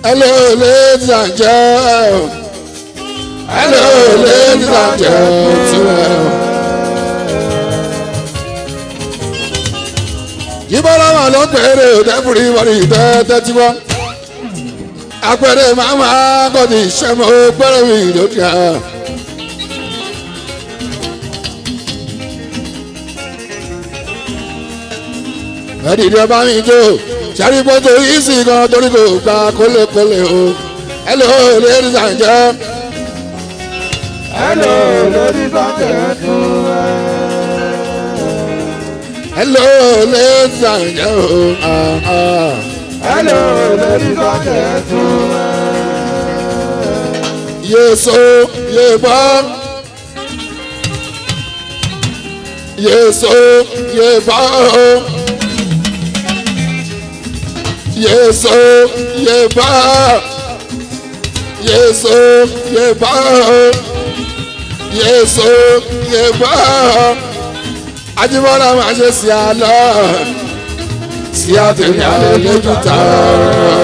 Hello, ladies and gentlemen. Hello, ladies and gentlemen. Ìbára wà ló pèrè òdẹ́fùrí wọlé tẹ́tẹ́ tí wọ́n. Apẹ̀rẹ̀ màmá kọ́ni ìṣẹ́mọ̀ pẹ́rẹ́ mi lókè. Ẹ̀dìdì ọba mi jó sáré gbọ́dọ̀ yìí sì gan torí kò gba kólékólé o. Hello, ladies and gentlemen. Hello, ladies and gentlemen. Hello, ladies and gentlemen. Ah, ah. Hello, ladies and gentlemen. Yeso, yeba. Yeso, yeba. Yeso, yeba. Yeso, yeba. Yeso, yeba. Ajibọ́lá máa ṣe sí àlọ́. Sí àtẹ̀yìn alẹ́ lójú tààrà.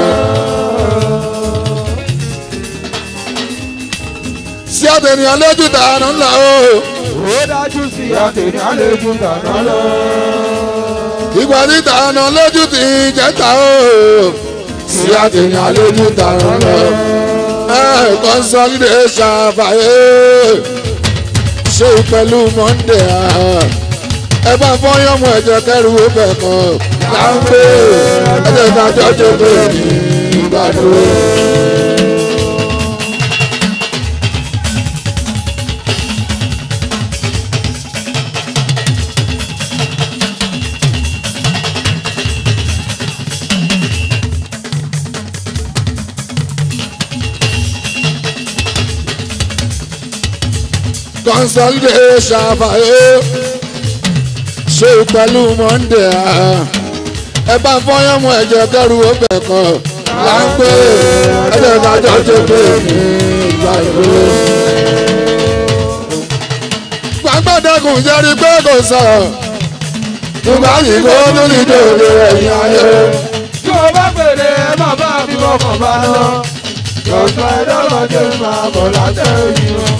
sí àtẹnìyàn lójú tààrà ńlá o. Ó dájú sí àtẹ̀yìn àlejò dáná lọ. ìgbà tí tààrà lójú ti jẹ́ta o. sí àtẹnìyàn lójú tààrà ńlá. consolidation àfàyè ṣe pẹ̀lú monday ẹ bá fọyán mọ ẹ̀jẹ̀ kẹrù ó bẹ̀ kàn láńpẹ́ ẹ̀jẹ̀ kájọ́ jẹ́ pé ní ìgbàdúró. consolidation àfàyè ṣe pẹ̀lú monday ẹ bá fọyán mọ ẹ̀jẹ̀ kẹrù ó bẹ̀ kàn láńpẹ́ ẹ̀jẹ̀ kájọ́ jẹ́ pé ní ìgbàdúró. gbàgbọ́dọ̀gùn jẹ́rí pé kò sọ̀rọ̀ nígbà yìí kó tó ní dòde ẹ̀yìn ayé. Tí o bá pèrè ẹ má bá mi kọkàn bá lọ. Lọ́sọ̀ ẹ̀dọ́gbọ̀dé máa bọ̀ látẹ̀ yìí o.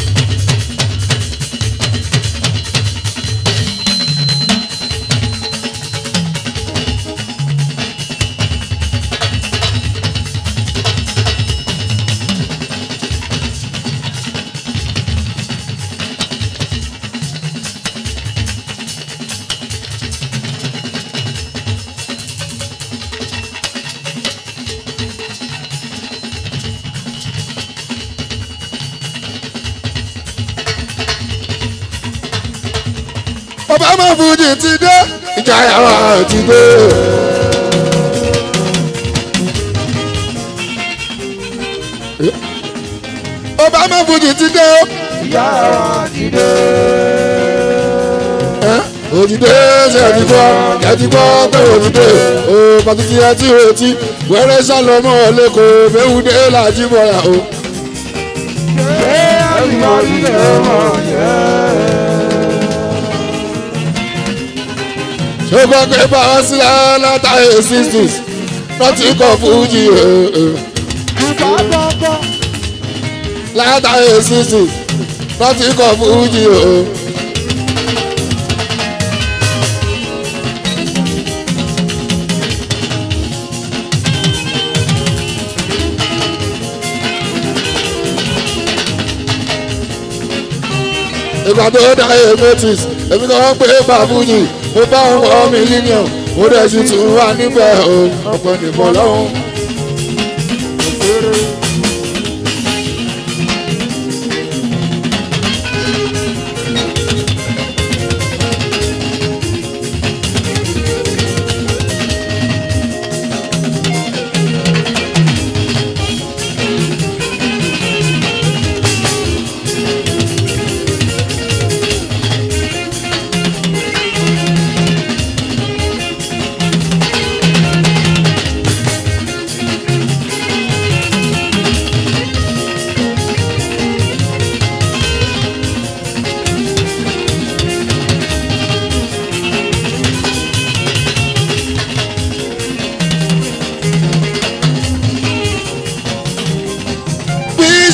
ọba máa fújì ti dé ìjà yàrá ti dé. ọba máa fújì ti dé Ìyá wa ti dé. òjìdé ṣe ti gbọ́ ẹ ti gbọ́ pé òjìdé o pàtàkì ẹ ti retí wẹ́rẹ́ sálọmọ́ lẹ́kọ̀ọ́ mẹ́wùdé làjí bọ̀yà o. Ṣé àbímọ ilé ọmọ yẹn? ṣé gbọ́ pé báwa sílẹ̀ látàrí sixties láti kọ̀ fújì Ìgbà gbọ́ngàn. látàrí sixties láti kọ̀ fújì o. ìgbà tó dá èmétis èmi kan wọ́n pé bàbújì mo bá wọn wọ mílíọ̀nù mo dẹ̀ sì tún wà níbẹ̀ o ọ̀pọ̀ nìbọn lọ́hùn.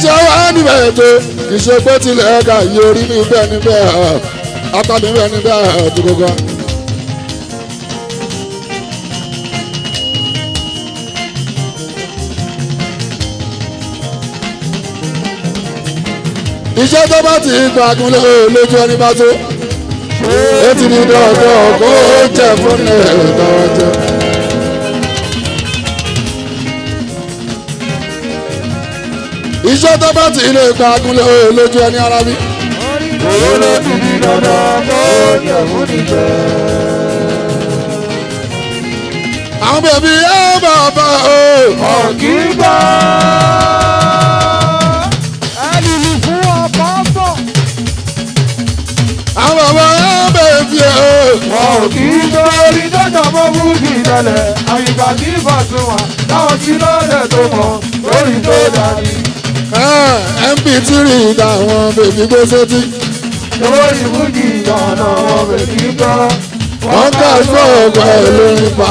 iṣẹ́ wa níbẹ̀ tó ìṣègbè tilẹ̀ ẹ̀ka yorí níbẹ̀ níbẹ̀ apá níbẹ̀ níbẹ̀ tó gbogbo. iṣẹ́ tó bá ti gbàgùn lójú ẹni bá tó ó ti di dandan kó jẹ fún ẹ̀ tọrọ jẹ. iṣẹ́ tó bá ti lè gbàgùn lójú ẹni ara bí. owó ló ti di dandan kó jẹ fún ìjẹ. àwọn bèbí ẹ bàbá o. ọ̀gí gbọ́. ẹnìlú fún ọkọ̀ bọ̀. àwọn bàbá ẹ bèbí o. ọ̀gí gbọ́ orí dọ́jà mọ́ fújì tẹ́lẹ̀ àyíká tí ìbátan wà táwọn tí lọ́lẹ̀ tó mọ̀ lórí tó dàbí. mp3 táwọn bèbí gbé sétí. lórí fújì ìyànà wọn bèbí gbọ́. wọ́n kà fún ọgbà lórí pa.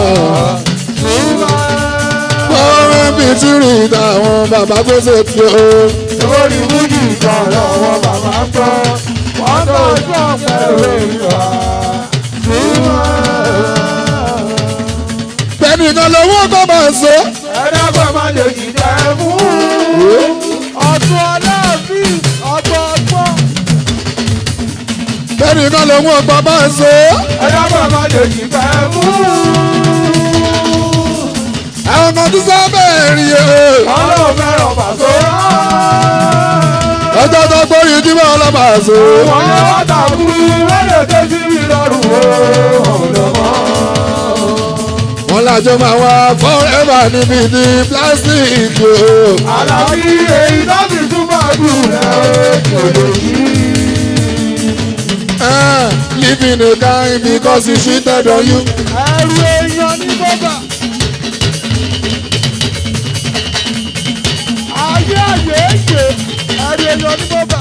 wọ́n mp3 táwọn bàbá gbé sétí o. lórí fújì ìyànà wọn bàbá gbọ́. wọ́n tó gbọ́ pẹ̀lú ìwà. bẹ́ẹ̀ni kan lówó kọ́ máa so. ẹ̀dàgbọ́n máa lè jìjà ẹ̀ fún. ọ̀tún aláàfin ọgbọ̀ngbọ̀n. bẹ́ẹ̀ni kan lówó ọgbà máa so. ẹ̀dàgbọ́n máa lè jìjà ẹ̀ fún. àwọn kan tún sábẹ́ rí o. ọlọ́run fẹ́ràn pàṣẹ. ọjọ́ tó gbórí tí wọ́n lọ́ máa so. wọ́n yẹ wá tàbí lẹ́lẹ̀ tó sí mi lọ́rùn o. ọ̀dọ́mọ́. wọ́n lájọ máa wá forever níbi tí plastic o. àlàbí èyí tó fi túbọ̀ dùn lẹ́wọ́ kòlè yìí. Ah, living a kind because he cheated on you. ẹrù èèyàn ní bọ́bà. ayé àyè èjè ẹrù èèyàn ní bọ́bà.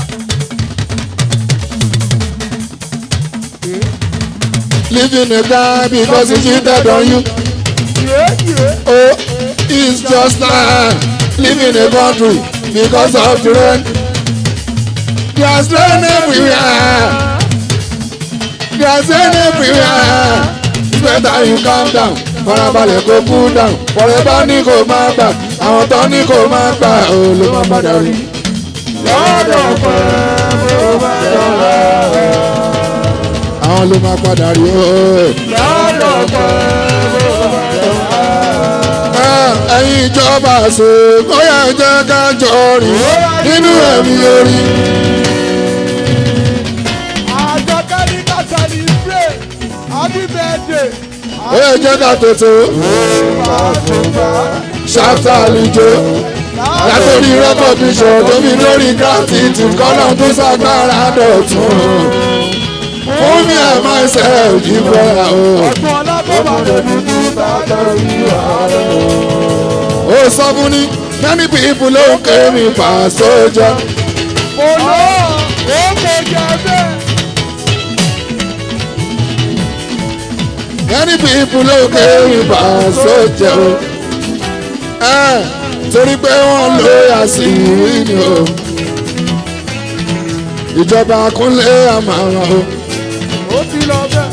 Living a kind because he cheated on you. yéèyè Oh, it's just like living a country because of the rain. There's rain everywhere. There's rain everywhere. It's better you calm down. Farabalẹ̀ kó cool down. Forever ní kò máa gbà. Àwọn tó ní kò máa gbà. Ó ló máa padà rí. lọ́dọ̀ pẹ́ mo bá dọ̀la. Àwọn ló máa padà rí. Ó. lọ́dọ̀ pẹ́ mo bá dọ̀la. Ah, ẹ̀yin ìjọba ṣe ó yẹ jẹ́ ká jọ rìn nínú ẹ̀mí orí. àjọkẹ́ ní ká celebrate happy birthday. ó yẹ jẹ́ ká tètè ṣáfà àlùjọ látòrí rẹ́kọ̀díṣọ̀ tóbi lórí gratitude kọ́nà tó ṣàgbára dọ̀tún. fún mi ẹ̀ máa ṣe ìbọn àwọn. ọ̀tún ọlábọ̀bà lè dúdú bàtà ìwà rẹ̀. ó sọ fún ní many people ló ń ké mi pa sójà. Olú ó kò jẹ bẹ́ẹ̀. many people ló ń ké mi pa sójà o. Ẹ, torí pé wọ́n ló yà sí ìwé ni o. ìjọba kúnlé àmàrà o. Ó ti lọ bẹ́ẹ̀.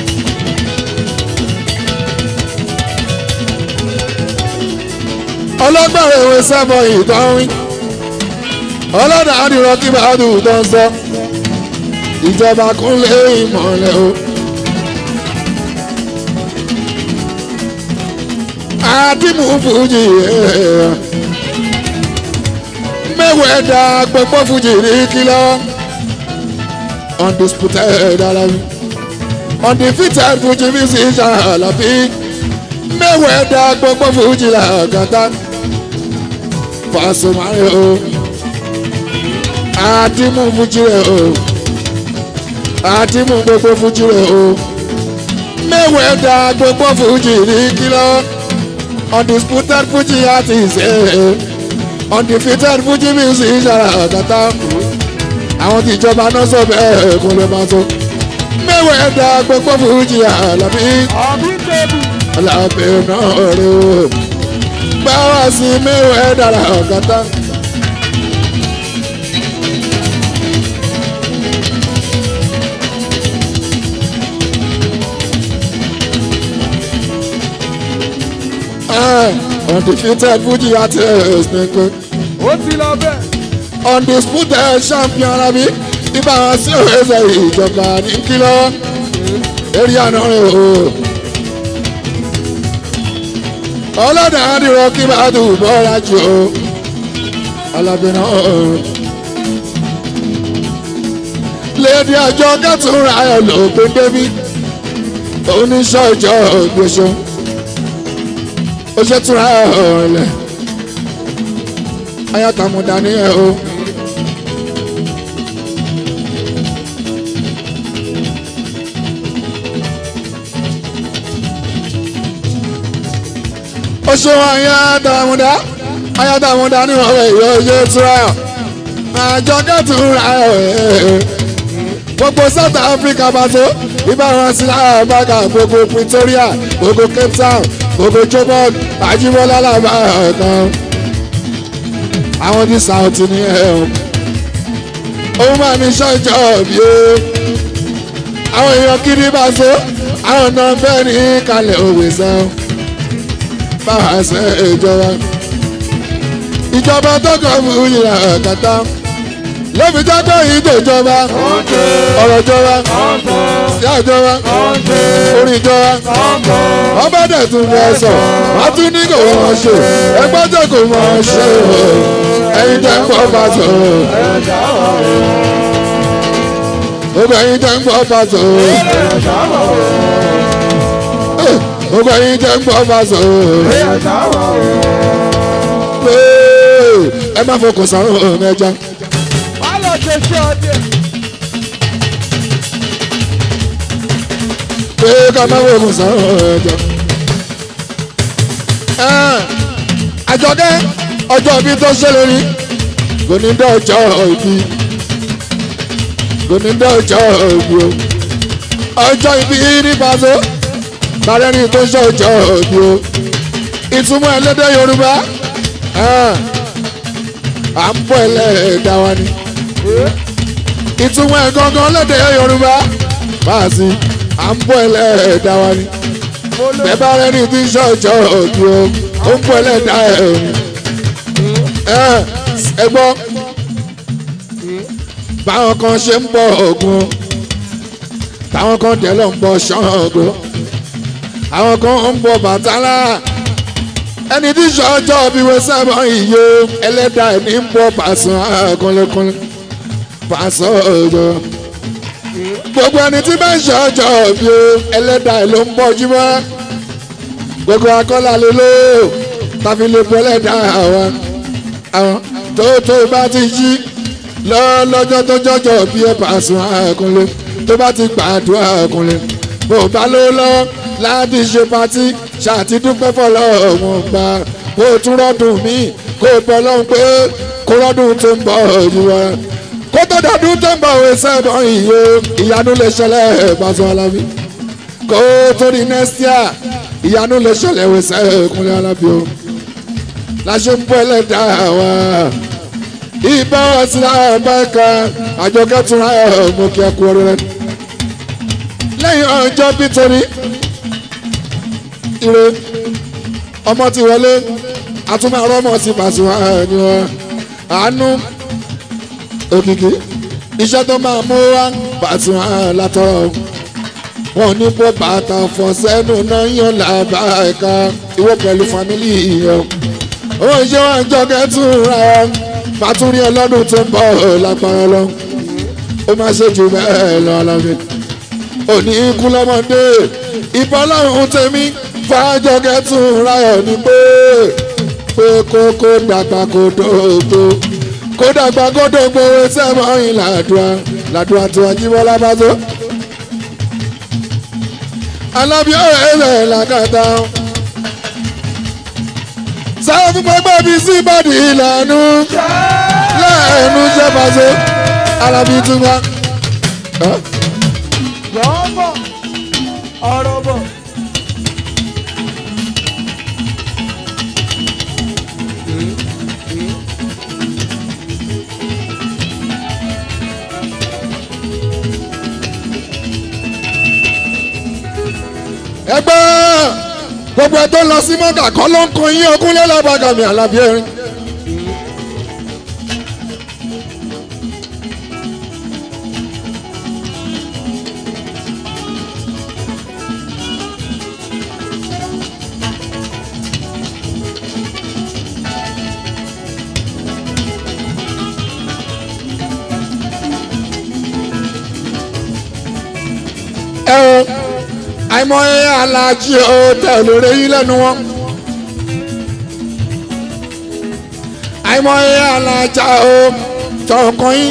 ọlọ́gbọ̀n ìwé sẹ́fọ̀ ìtọ́rin ọlọ́dà àdìrọ̀ kí bàdù tó ń sọ ìjọba kúnlé ìmọ̀lẹ̀ o. àdìmú fújì mẹ́wẹ̀ẹ́ da gbogbo fújì ní kìlọ̀ undisputed alabi undefeated fújì musician alabi mẹ́wẹ̀ẹ́ da gbogbo fújì làgàtà. Pasumare o Adimu Fuji rẹ o Adimu gbogbo Fuji rẹ o Mẹ́wẹ̀ẹ́ da gbogbo Fuji ní kìlọ̀ Undisputed Fuji artist ẹ̀ Undefeated Fuji music ṣara àtàtà Àwọn tí ìjọba náà sọ bẹ́ẹ̀ kó lè máa tó Mẹ́wẹ̀ẹ́ da gbogbo Fuji àlàbí Àbí tèbù. Àlàbí náà rẹ o báwa sí mẹ́wẹ̀ẹ́ dára ọ̀gátá. undefeated fuji artist nìkan ó ti lọ bẹ́ẹ̀. undisputed champion rabi ibà wọn sí òwúrọ̀ ìjọba ní kìlọ̀ eré àná rẹ̀ o. ọlọ́dà àdìrọ̀ kí bá dùn bọ́ra jù o alábìnrin ọ̀hún. lédi àjọ kẹtùnrà ayọ̀ ló gbé débi oníṣọ́ ìjọ ògbésọ ó ṣe túnra ọ̀hún lẹ̀ ayátàmúdà ní ẹ̀ o. ó ṣe wọn ayátàmúdà ayátàmúdà ní ọ̀rẹ́ yóò ṣe túnra àjọ kẹtùnrà ọ̀hún gbogbo south africa bàtó ìbára sí àbága gbogbo pretoria gbogbo cape town gbogbo joburg àjíbọ́lá làbá kan àwọn tí south ní ẹ̀ ọ́ òun máa ní ṣọ́jọ́ bí ó àwọn èèyàn kiri bàtó àwọn náà bẹ́ẹ̀ ní kalẹ̀ òwe sàn báwa ṣe ìjọba ìjọba tó kàn fún ìlànà kàtà lóbi jágbọ́ yìí tó jọba ọ̀rọ̀ jọba sí àjọba orin jọba wọ́n bá dẹ̀ tún fẹ́ sọ wọ́n tún ní kò wọ́n ṣe ẹgbẹ́ tó kò wọ́n ṣe ẹyin tẹ́ ń gbọ́ bá sọ. gbogbo ẹyin tẹ́ ń gbọ́ bá sọ. gbogbo ẹyin tẹ́ ń gbọ́ bá sọ. ẹ má fọkàn sáré ẹja lọ ṣe ṣe ọdẹ. pé ká má wo oògùn sàn ẹjọ. àjọ̀dẹ́ ọjọ́ ibi tó ṣe lórí kò ní dá ọjọ́ ibi kò ní dá ọjọ́ ibi o ọjọ́ ibi ní pàṣẹ bàrẹ́ ní tó ṣe ọjọ́ ibi o ìtumọ̀ ẹlẹ́dẹ̀ Yorùbá à ń bọ̀ ẹlẹ́dàá wa ni ìtumọ̀ ẹ̀ gangan lédè yorùbá báàsì à ń bọ̀ ẹlẹ́ẹ̀dá wa ni bẹ́ẹ̀ bá rẹ́ni tí ń ṣọ́ọ̀jọ́ òbí o ó ń bọ̀ ẹlẹ́ẹ̀dá ẹ̀ o ẹ gbọ́ báwọn kan ṣe ń bọ̀ ògùn táwọn kan tẹ̀ lọ ń bọ̀ ṣọ́ọ̀gù àwọn kan ń bọ̀ bàtálá ẹni tí ṣọ́ọ̀jọ́ bí wọ́n sábà iye ẹlẹ́dà ẹ̀ ní ń bọ̀ pàṣẹ kúnlẹ̀kúnlẹ̀ pàṣẹ ọ̀dọ́ gbogbo ẹni tí bá ń ṣọ́ọ̀jọ́ bí ẹlẹ́dà ẹ̀ ló ń bọ̀ jùmọ́ gbogbo akọ́là lè lò tàbí lè bọ́ ẹlẹ́dà àwọn àwọn tó tó bá ti jí lọ́jọ́ tó jọjọ́ bí ẹ pàṣẹ kúnlẹ̀ tó bá ti gbàdúrà kúnlẹ̀ bó bá ló lọ́wọ́ láti ṣe patí ṣàtidúpẹ́ fọlọ́wọ́n gbà kó tún rọ́dùn mí kó bọ́ lọ́hùn pé kó rọ́dùn tó ń bọ̀ yìí wá kó tó dọ̀dún tó ń bọ̀ wé sẹ́bọ̀ iye ìyanu lè ṣẹlẹ̀ Paso Alábí kó tó di next year ìyanu lè ṣẹlẹ̀ wé sẹ́kúnlẹ̀ Alábí o láṣẹ ń bọ́ ẹlẹ́dàá wa ìbá ọ̀sìn àbáyíká àjọkẹ́ tún ra ẹ̀ mú kí ẹ kú ọrẹ lẹ́yìn ọjọ́ bí torí ire ọmọ ti wọlé àtúmọ̀ ọmọ ti Paso ẹni wọn àánú òkìkí iṣẹ́ tó máa mú wá Paso látọ̀rọ̀ wọn ní bó bàtà fọ sẹ́nu náà yàn lábá ẹ̀ka ìwọ pẹ̀lú fámílì yẹn ó ń ṣe wọn jọ kẹ́tùn ra pàtúrí ẹ lọ́dún tó ń bọ̀ lágbára lọ ó máa ṣe jù bẹ́ẹ̀ lọ alábẹ́ òní ikú lọ́mọdé ìbọn lọ́rùn tèmi fàájọkẹ́ tún ráyọ̀ ní pé pé kókó dàgbà kó dògbò kó dàgbà kó dògbò sẹ́mọ̀ọ́yìn làdúrà làdúrà tó Ajíbọ́lá Paso. alábí ọ̀rẹ́ rẹ̀ làkàtà sáwọn fún gbogbo bí síbàdí ìlànà lẹ́ẹ̀nu jẹ́ Paso alábí tún wá. Yọ̀ọ́bọ̀ ọ̀rọ̀ bọ̀. ẹgbẹ́ gbogbo ẹ tó lọ sí mọ́gà kọ́ ló ń kan yín ogún lẹ́lẹ́bàgàmì àlàbí erin. ẹ o àìmọye alájí o tẹ olóore yín lẹ́nu wọn àìmọye alájà o tọkàn yín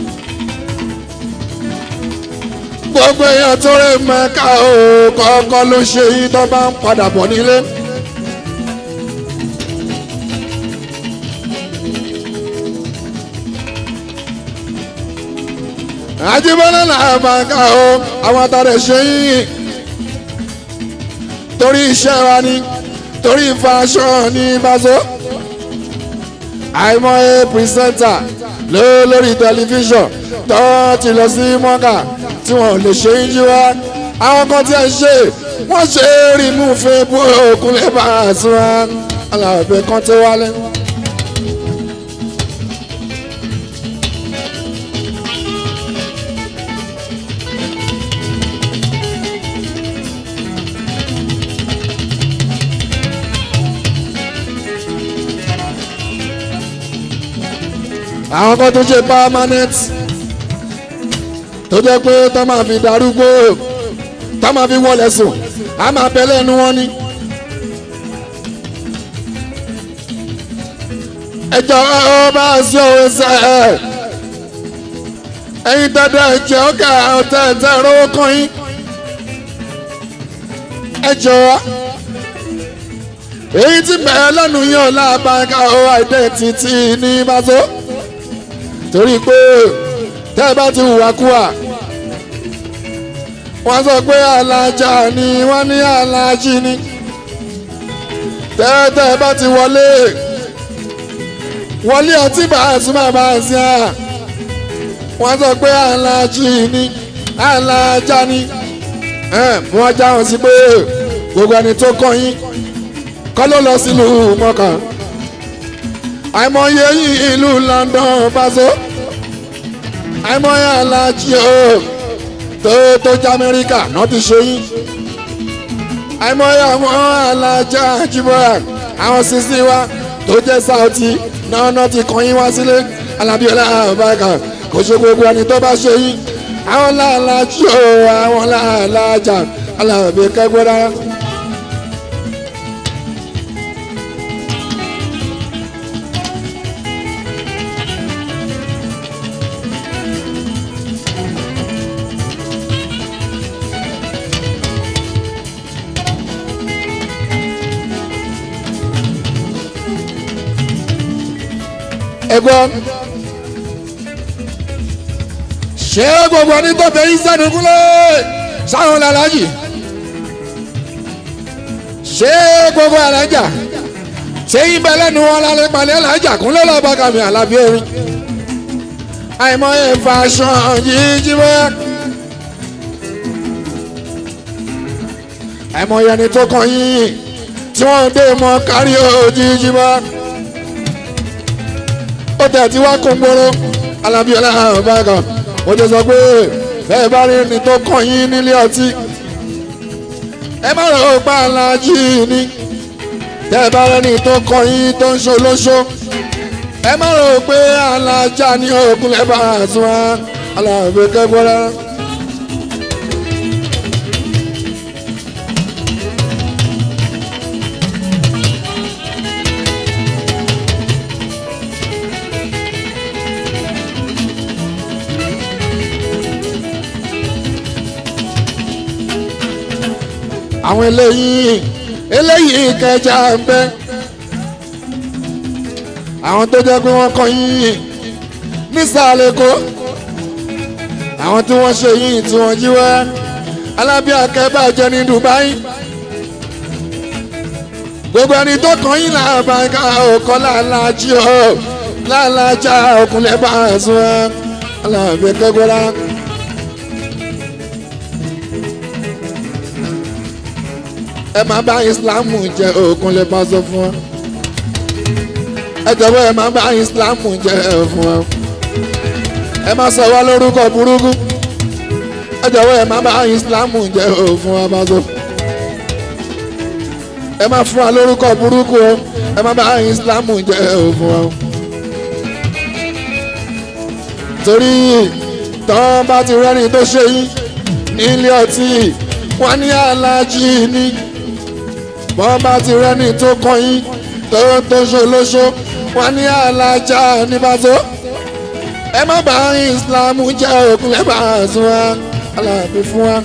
gbogbo èèyàn tó rè mẹ́ka o kọ́kọ́ ló ṣe yín tó bá ń padà bọ̀ nílé. àjíbọ́lá náà máa ká o àwọn àtàrẹ ṣe yín torí iṣẹ́ wa ni torí fashion ní bàzọ́ àìmọye pírísẹ́ńtà ló lórí tẹlifíṣàn tó ti lọ sí mọ́gà tí wọ́n lè ṣe ń jí wá àwọn kan tí a ṣe wọ́n ṣe rí mú fún ebú òkun lè bá a sún wa alábẹ́ kan tó wálé. àwọn kan tó ṣe permanent tó jẹ́ pé tó máa fi darúgbó tó máa fi wọlé sùn á máa bẹ lẹ́nu wọn ni. ẹjọ́ ọ bá sí òwe sẹ́ ẹ̀ ẹ̀yin dandan ẹ̀jẹ̀ ọ̀kà ọ̀tẹ̀ ẹ̀tẹ̀ rówó kan yín ẹjọ́ èyí tí bẹ̀rẹ̀ lẹ́nu yín ọ̀la àbáńká ọ̀ àìdẹ́ntìtì ní bàtó torí pé tẹ́ ẹ bá ti hùwàkúwà wọ́n sọ pé alájà ni wọ́n ní alájì ni tẹ́ tẹ́ ẹ bá ti wọlé wọlé ọtí bá a tún máa bá a sí à wọ́n sọ pé alájì ni alájà ni wọ́n já wọn sí pé gbogbo ẹni tó kọ́ yín kọ́ ló lọ sílùú mọ́kàn àìmọye yìí ìlú London paṣọ àìmọye alájí o tó tó jẹ́ Amẹ́ríkà náà ti ṣe yín àìmọye àwọn alájà jìbọ̀ra àwọn sisi wa tó jẹ́ Saudi náà náà ti kàn yín wá sílé alábíọ́lá àbáka kò ṣe gbogbo ẹni tó bá ṣe yín àwọn làlájí o àwọn làlájà alábẹ́ kẹ́gbẹ́ rárá. ẹ̀gbọ́n ṣé gbogbo ní tó fẹ́ ìsẹ́nu kúlẹ̀ sáwọn làlájì ṣé gbogbo alájà ṣé ibẹ̀ lẹ́nu wọn lálẹ́ palẹ̀ alájà kúnlẹ̀ lọ́ba kàmí àlàbí erin àìmọye fashion yìí jí bẹ́ẹ̀ àìmọye ẹni tó kàn yín tí wọ́n dé mọ́ kárí òjijì bẹ́ẹ̀ ó tẹ̀ tí wá kún gbóró alábíọ́lá ọ̀bákan ó ti sọ pé bẹ́ẹ̀ bá rí ni tó kàn yín nílé ọtí ẹ má rò ó pa aláàjì ni tẹ́ ẹ bá rí ni tó kàn yín tó ń ṣe olóṣó ẹ má rò ó pé alájà ní òkun ẹ bá àtún wá aláàbẹ̀ kẹ́gbọ́rá. àwọn eléyìí eléyìí kẹjà ń bẹ àwọn tó jẹ́ pé wọ́n kọ́ yín nísàlẹ̀ kó àwọn tí wọ́n ṣe yín tí wọ́n jí wá alábí akẹ́bàjẹ́ ní Dubai gbogbo ẹni tó kàn yín làbàkà òkọ́ làlájí ọ̀ làlájá òkúnlẹ̀ bá a sún alábí kẹ́gbọ́lá. ẹ má bá ìsìlámù jẹ òkun lè pàṣẹ fún wọn ẹ jọ̀wọ́ ẹ má bá ìsìlámù jẹ fún wọn ẹ má sọ wá lórúkọ burúkú ẹ jọ̀wọ́ ẹ má bá ìsìlámù jẹ òfun wọn pàṣẹ ẹ má fún wa lórúkọ burúkú o ẹ má bá ìsìlámù jẹ òfun wọn torí tọ́ bá ti rẹ́ni tó ṣe yín nílé ọtí wọ́n ní aláàjì ní bọ́n bá ti rẹ́ni tó kọ́ yín tó tó ṣolóṣó wọ́n ní alájà níbàtó ẹ má bá ìsìlámù jẹ́ òkun ẹ bá sún wa aláàbí fún wa.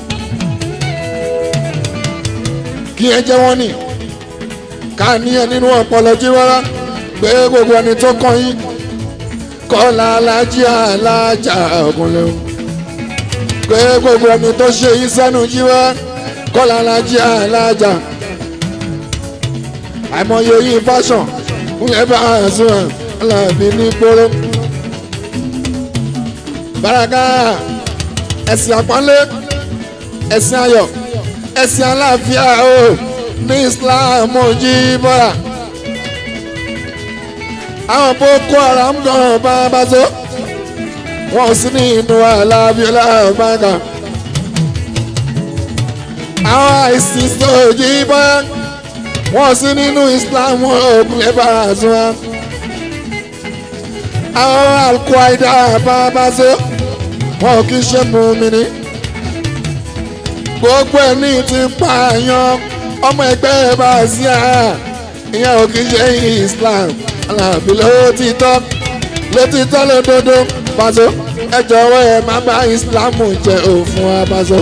kí ẹ jẹ́ wọ́n ní ká ní ẹ nínú ọpọlọ jí rárá pé gbogbo ẹni tó kọ́ yín kọ́lá alájí alájà ọkùnrin pé gbogbo ẹni tó ṣe yín sẹ́nu jí wá kọ́lá alájí alájà àìmọye yín fashion ńlẹ̀ bá a sún ẹ̀ aláàbí ní gbóró. baraka ẹ̀sìn àpọ́nlé ẹ̀sìn ayọ̀ ẹ̀sìn aláàfíà o ní Islam jí bọ́ra àwọn boko haram gan bàbá tó wọn sì ní inú alábíọlá bàgà àwọn àìsàn sojì bá wọn sì nínú islam òkúlẹ̀ bàrà tó wọn àwọn alquaida bàbá tó wọn kì í ṣe mùmíní gbogbo ẹni tí ń pààyàn ọmọ ẹgbẹ́ bá sí àá ìyẹn ò kì í ṣe islam alábí ló ti tọ́ ló ti tọ́ lódodo Paso ẹ jọ̀wọ́ ẹ má bá ìsìlámù jẹ òfin wa Paso.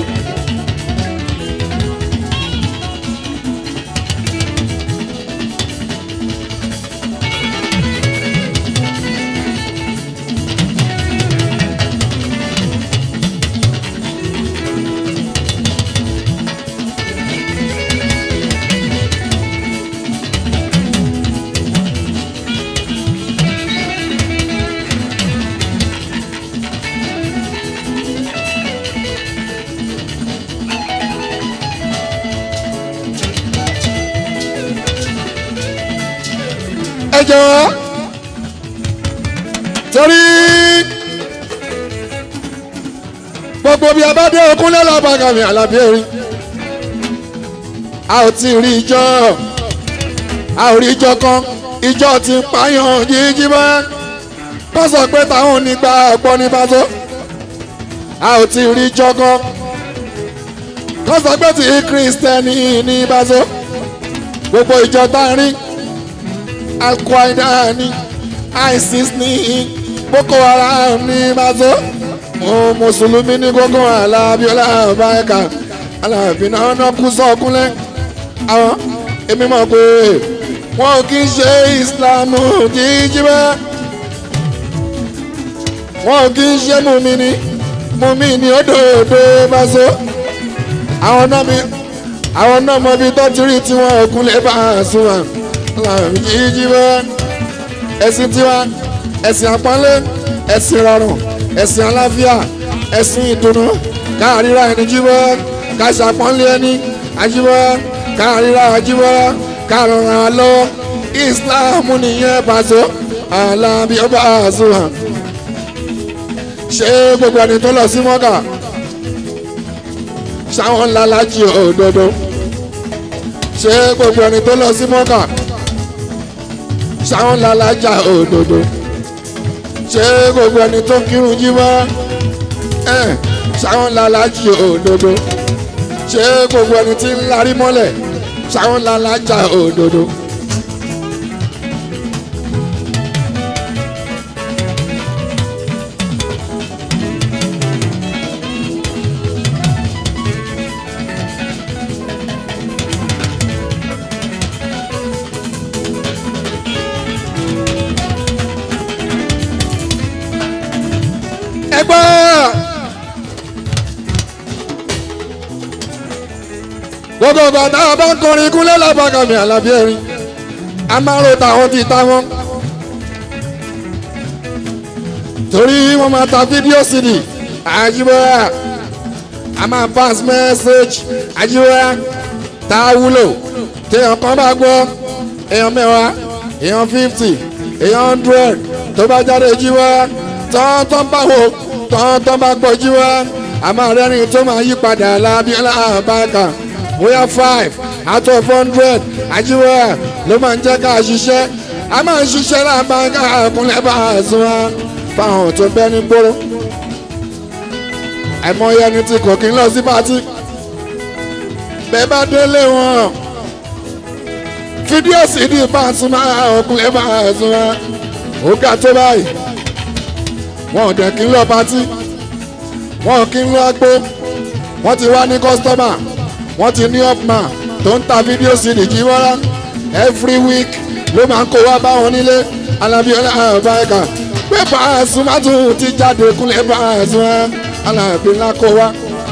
ẹ jọ̀wọ́ torí gbogbo bí a bá dé okun lẹ́la bàgàmì àlàbí erin a ò tí ì rí ìjọ a ò rí ìjọ kan ìjọ ti ń pààyàn jíjí bá kó sọ pé táwọn onígbà ọ̀pọ̀ ní Paso a ò tí ì rí ìjọ kan kó sọ pé tí kírísítẹ́nì ní Paso gbogbo ìjọ tá a rí alquaida ní isis ní boko haram ní Paso mo mùsùlùmí ní gbogbo alábíọ́lá ọbaẹ̀ka alábí náà náà kú sọ́kúnlẹ̀ àwọn èmi mọ̀ pé wọn kì í ṣe ìsìlámù jíjí bẹ́ẹ̀ wọn kì í ṣe mùmíní mùmíní òdòdó Paso àwọn náà mi àwọn náà mọ ibi tó ti rí tiwọn òkúnlẹ̀ bá a sùn wọn jíjí wá ẹ̀sìn tiwa ẹ̀sìn àpọ́nlé ẹ̀sìn rọrùn ẹ̀sìn àlàáfíà ẹ̀sìn ìdùnnú káàríra ẹni jíwọ́ káṣàpọ́nlé ẹni ajíwọ́ káàríra ajíwọ́ káàrọ̀ràn àlọ́ Islam nìyẹn Paso alábí ọba àzùwà ṣé gbogbo ẹni tó lọ sí mọ́gà ṣáwọn ńlá lájì òdodo ṣé gbogbo ẹni tó lọ sí mọ́gà sáwọn lalaja òdodo ṣé gbogbo ẹni tó kírun jí wá ẹ sáwọn lalaji òdodo ṣé gbogbo ẹni tí ń larí mọ́lẹ̀ sáwọn lalaja òdodo. ẹgbẹ́. gbogbo bàtà bá ń kọrin kúnlẹ̀ lábàgàmì àlàbí ẹ̀rín a máa ń ro tàwọn ti ta wọn. torí wọ́n máa ta fídíò sídì àjíbọ́yà a máa pass message àjíbọ́yà tá a wúlò téèyàn kan bá gbọ́ èèyàn mẹ́wàá èèyàn fifty èèyàn hundred tó bá jáde jí wá tán tán bá wò tán tán bá gbọ́ jí wá àmọ́ rẹ́rìn tó máa yí padà lábíọ́lá àbáka bóyá five out of hundred àjíwá ló máa ń jẹ́ ká ṣiṣẹ́ a máa ń ṣiṣẹ́ lábáka kúnlẹ̀ bá a sún wá fáwọn tó bẹ́ ní gbóró àìmọye ẹni tí kò kí ń lọ sí pátí bẹ́ẹ̀ bá délé wọn fídíò sí ní Pasuma ọkùnrin bá a sún wá ó ga tó báyìí wọn ò dẹ̀ kí ń lọ pátí wọn ò kí ń lọ agbó wọn ti wá ní kọ́sítọ́mà wọn ti ní upman tó ń ta fídíò sí ní jíwọ́rá every week ló máa ń kó wá báwọn nílé alábíọ́lá àbáyíká pé Pasuma tún ti jáde kúnlẹ̀ Pasuma alábí ńlá kó wá.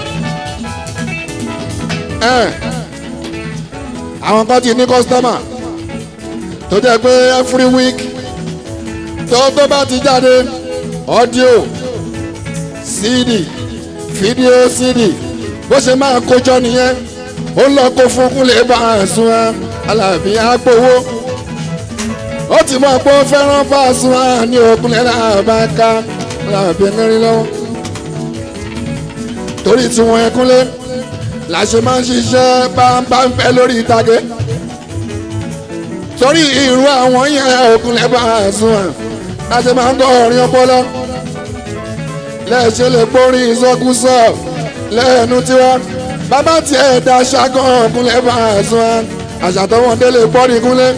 àwọn kan ti ní kọ́sítọ́mà tó jẹ́ pé every week tó tó bá ti jáde audio cd fídíò cd bó ṣe máa kójọ nìyẹn ó lọ kó fún kúnlẹ̀ Pasuma alábí àgbowó ó ti mọ̀ pé ó fẹ́ràn Pasuma ní òkúnlẹ̀ làbáká alábí mẹ́rin lọ́wọ́ torí tí wọ́n yẹn kúnlẹ̀ la ṣe máa ń ṣiṣẹ́ báńbáńfẹ́ lórí ìtàgé torí irú àwọn yẹn òkúnlẹ̀ Pasuma la ṣe máa ń kọ́ orin ọpọlọ lẹ́ẹ̀ṣẹ̀ lè gbórin ìsọkúsọ lẹ́ẹ̀nu tiwa bàbá tiẹ̀ da ṣàgán òkúnlẹ̀ Pasuma àṣàtọ̀wọ̀n délé pọ́nì kúnlẹ̀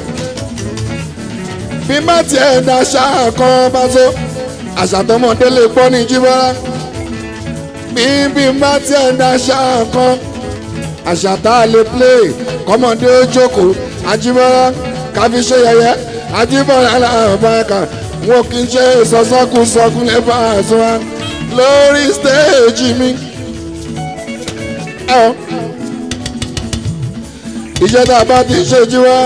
bí má tiẹ̀ da ṣàkán bá so àṣàtọ̀wọ̀n délé pọ́nì jíbọ́lá bíbí má tiẹ̀ da ṣàkán àṣàtà lè play kọ́mọdé ó jókòó ajíbọ́lá káfí ṣe yẹyẹ ajíbọ́lá làbáyàkà wọn kì í ṣe sọ́sọ́kùsọ́kùn lè Pasuma lórí stéèjì mi. iṣẹ́ tá a bá ti ṣe jí wá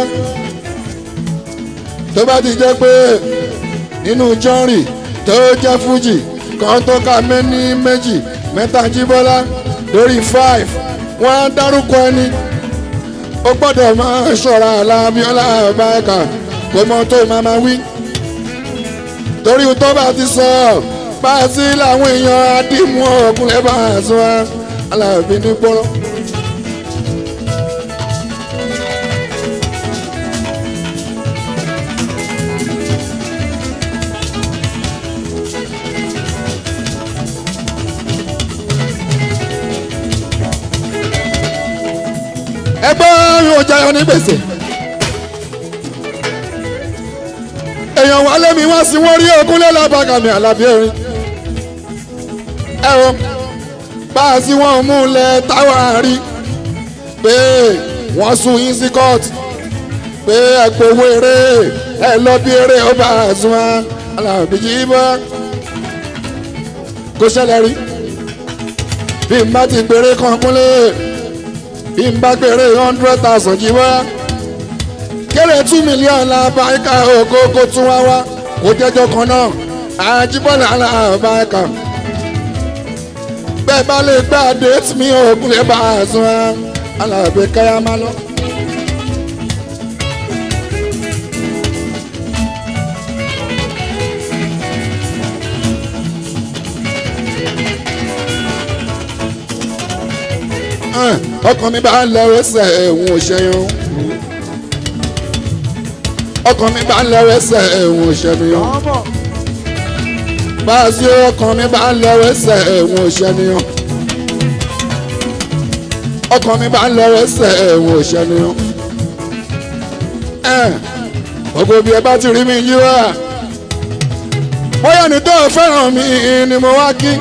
tó bá ti jẹ́ pé nínú jọ́rì tó jẹ́ fújì kan tó ka méní méjì mẹ́ta jíbọ́lá lórí five wọ́n á dárúkọ ẹni ó gbọ́dọ̀ máa ṣọ́ra alábíọ́lá báyìíká kó mọ tó máa máa wí torí tó bá ti sọ páàsì làwọn èèyàn àdìmú ọkùnrin Pasuma alábí ní gbọ́rọ̀. ẹgbẹ́ yóò jẹyọ ní gbèsè. èèyàn wà lẹ́mi wá sí wọ́n rí ogúnlé lábàgàmì àlàbí erin. ẹ o bá a sí wọn mú un lẹ táwa rí pé wọ́n sún yín sí kóòtù pé ẹ gbowó eré ẹ lọ bí eré ó bá a sún wọn àlàbí jí bọ́. kó ṣẹlẹ̀ rí bí n bá ti gbèrè kan kúnlẹ̀ bí n bá gbèrè hundred thousand jí wá kéré two million la báyìíká ògo kó tún wá wá kó jẹ́jọ́ kan náà àjíbọ́lá la báyìíká bẹ́ẹ̀ bá lè gbá déètì mi ògùn lè bá a sún á alábẹ́ káyà má lọ. ọkàn mi bá ń lọ ẹsẹ̀ ẹ̀hún òṣèyàn ọkàn mi bá ń lọ ẹsẹ̀ ẹ̀hún òṣèyàn bá a sí ọkàn mi bá ń lọ ẹsẹ̀ ẹ̀hún òṣèyàn ọkàn mi bá ń lọ ẹsẹ̀ ẹ̀hún òṣèyàn gbogbo bí ẹ bá ti rí mi yí wá bóyá ní tó fẹ́ràn mi ni mo wá kí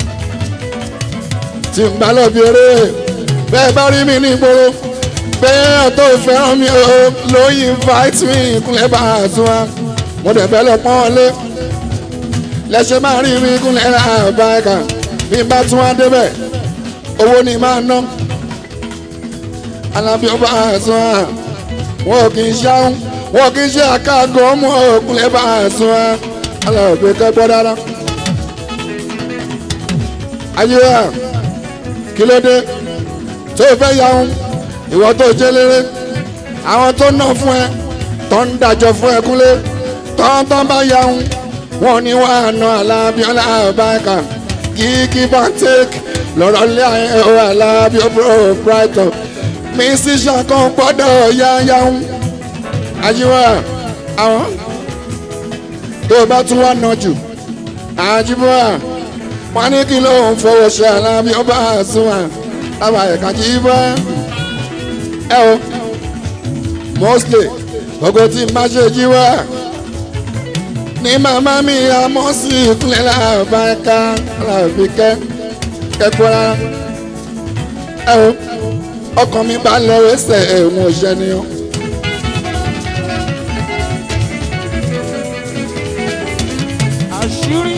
tí n bá lọ bí eré bẹ́ẹ̀ bá rí mi ní ìgboro bẹ́ẹ̀ tó fẹ́ràn mi o ló invite mi kúnlẹ̀ bá a tún wa mo dẹ̀ fẹ́ lọ pọ́n lé lẹ́sẹ̀ máa rí mi kúnlẹ̀ bá a kà bí n bá tún wá débẹ̀ owó ni máa ná alábí ó bá a tún wa wọn kì í ṣáún wọn kì í ṣe àkàgọ́ ọmọ kúnlẹ̀ bá a tún wa alábí kẹ́gbọ́ dáadáa ayé wa kí ló dé tó fẹ́ yaun ìwọ tó jẹ́ léré àwọn tó ná fún ẹ tó ń dájọ́ fún ẹ kúnlé tọ́ntọ́n bá yahun wọn ní wàá ná alábíọ́lá àbáyíká kíkí bá tẹ́kì lọ́rọ̀ lé ayé alábíọ́ brighton mi sì ṣàkàn gbọ́dọ̀ yáyáhun àjíwá àwọn tó bá tún wá ná jù àjíwá wọn ní kí ló ń fọwọ́ ṣe alábíọ́ bá àsùnwà àbáyíká jíwá ẹ o mostly gbogbo tí n bá ṣe jíwá ní màmá mi àmọ́ sí ìkúnlẹ̀ làbáká làbíkẹ́ kẹ́kọ̀ọ́ rárá. ẹ o ọkàn mi bá lọ ẹsẹ̀ ẹ̀wọ̀n òṣè ni o. àṣírí.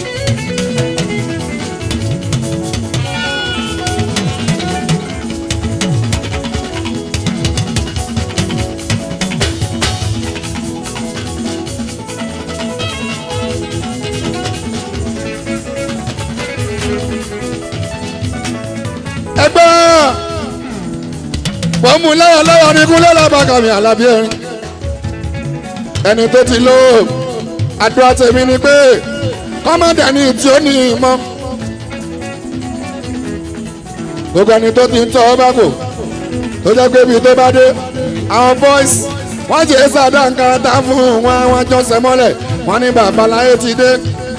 ẹgbẹ́ mo mú lọ́wọ́ lọ́wọ́ ní kúnlẹ̀ lábàkàmì àlàbí ẹ̀rín ẹni tó ti lò ó àdúrà tèmi ni pé kọ́mọ̀dé ní tí ó ní ìmọ̀ gbogbo ẹni tó ti ń tọ́ ọ bá kò tó jẹ́ pé ibi tó bá dé àwọn boys wọ́n jẹ́ sàdá nǹkan tá fún wọn àwọn jọ́sẹ̀ mọ́lẹ̀ wọ́n ní babaláyé ti dé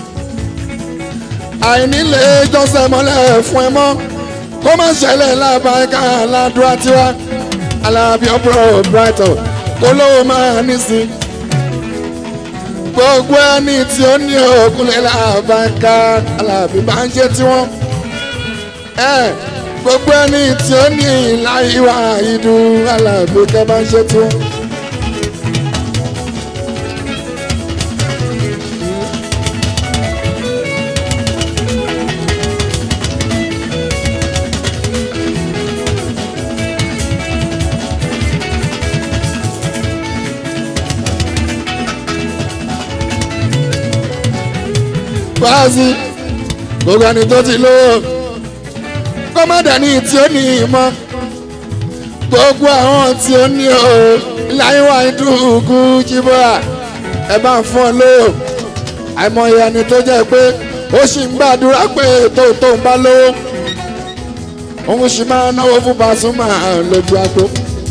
àìnílé jọ́sẹ̀ mọ́lẹ̀ fún ẹ mọ́ kó má ṣẹlẹ̀ lábàáká aládùá tiwa alábí ọ̀pọ̀ brighton kó lówó máa nísìn gbogbo ẹni tí ó ní òkúlẹ̀ lábàáká alábí máa ń ṣe tiwọn gbogbo ẹni tí ó ní ìláyíwá ìdú alábí kẹ́ máa ń ṣe tiwọn. fáàsì gbogbo ẹni tó ti lówó kọ́mọ́dà ní tí ó ní ìmọ̀ gbogbo àwọn tí ó ní o láyéwá ìdúkú jíbọ́à ẹ bá ń fún ọ lówó àìmọye ẹni tó jẹ́ pé ó sì ń gbàdúrà pé tó tó ń bá lówó òun sì máa náwó fún Pasuma lójú àgbo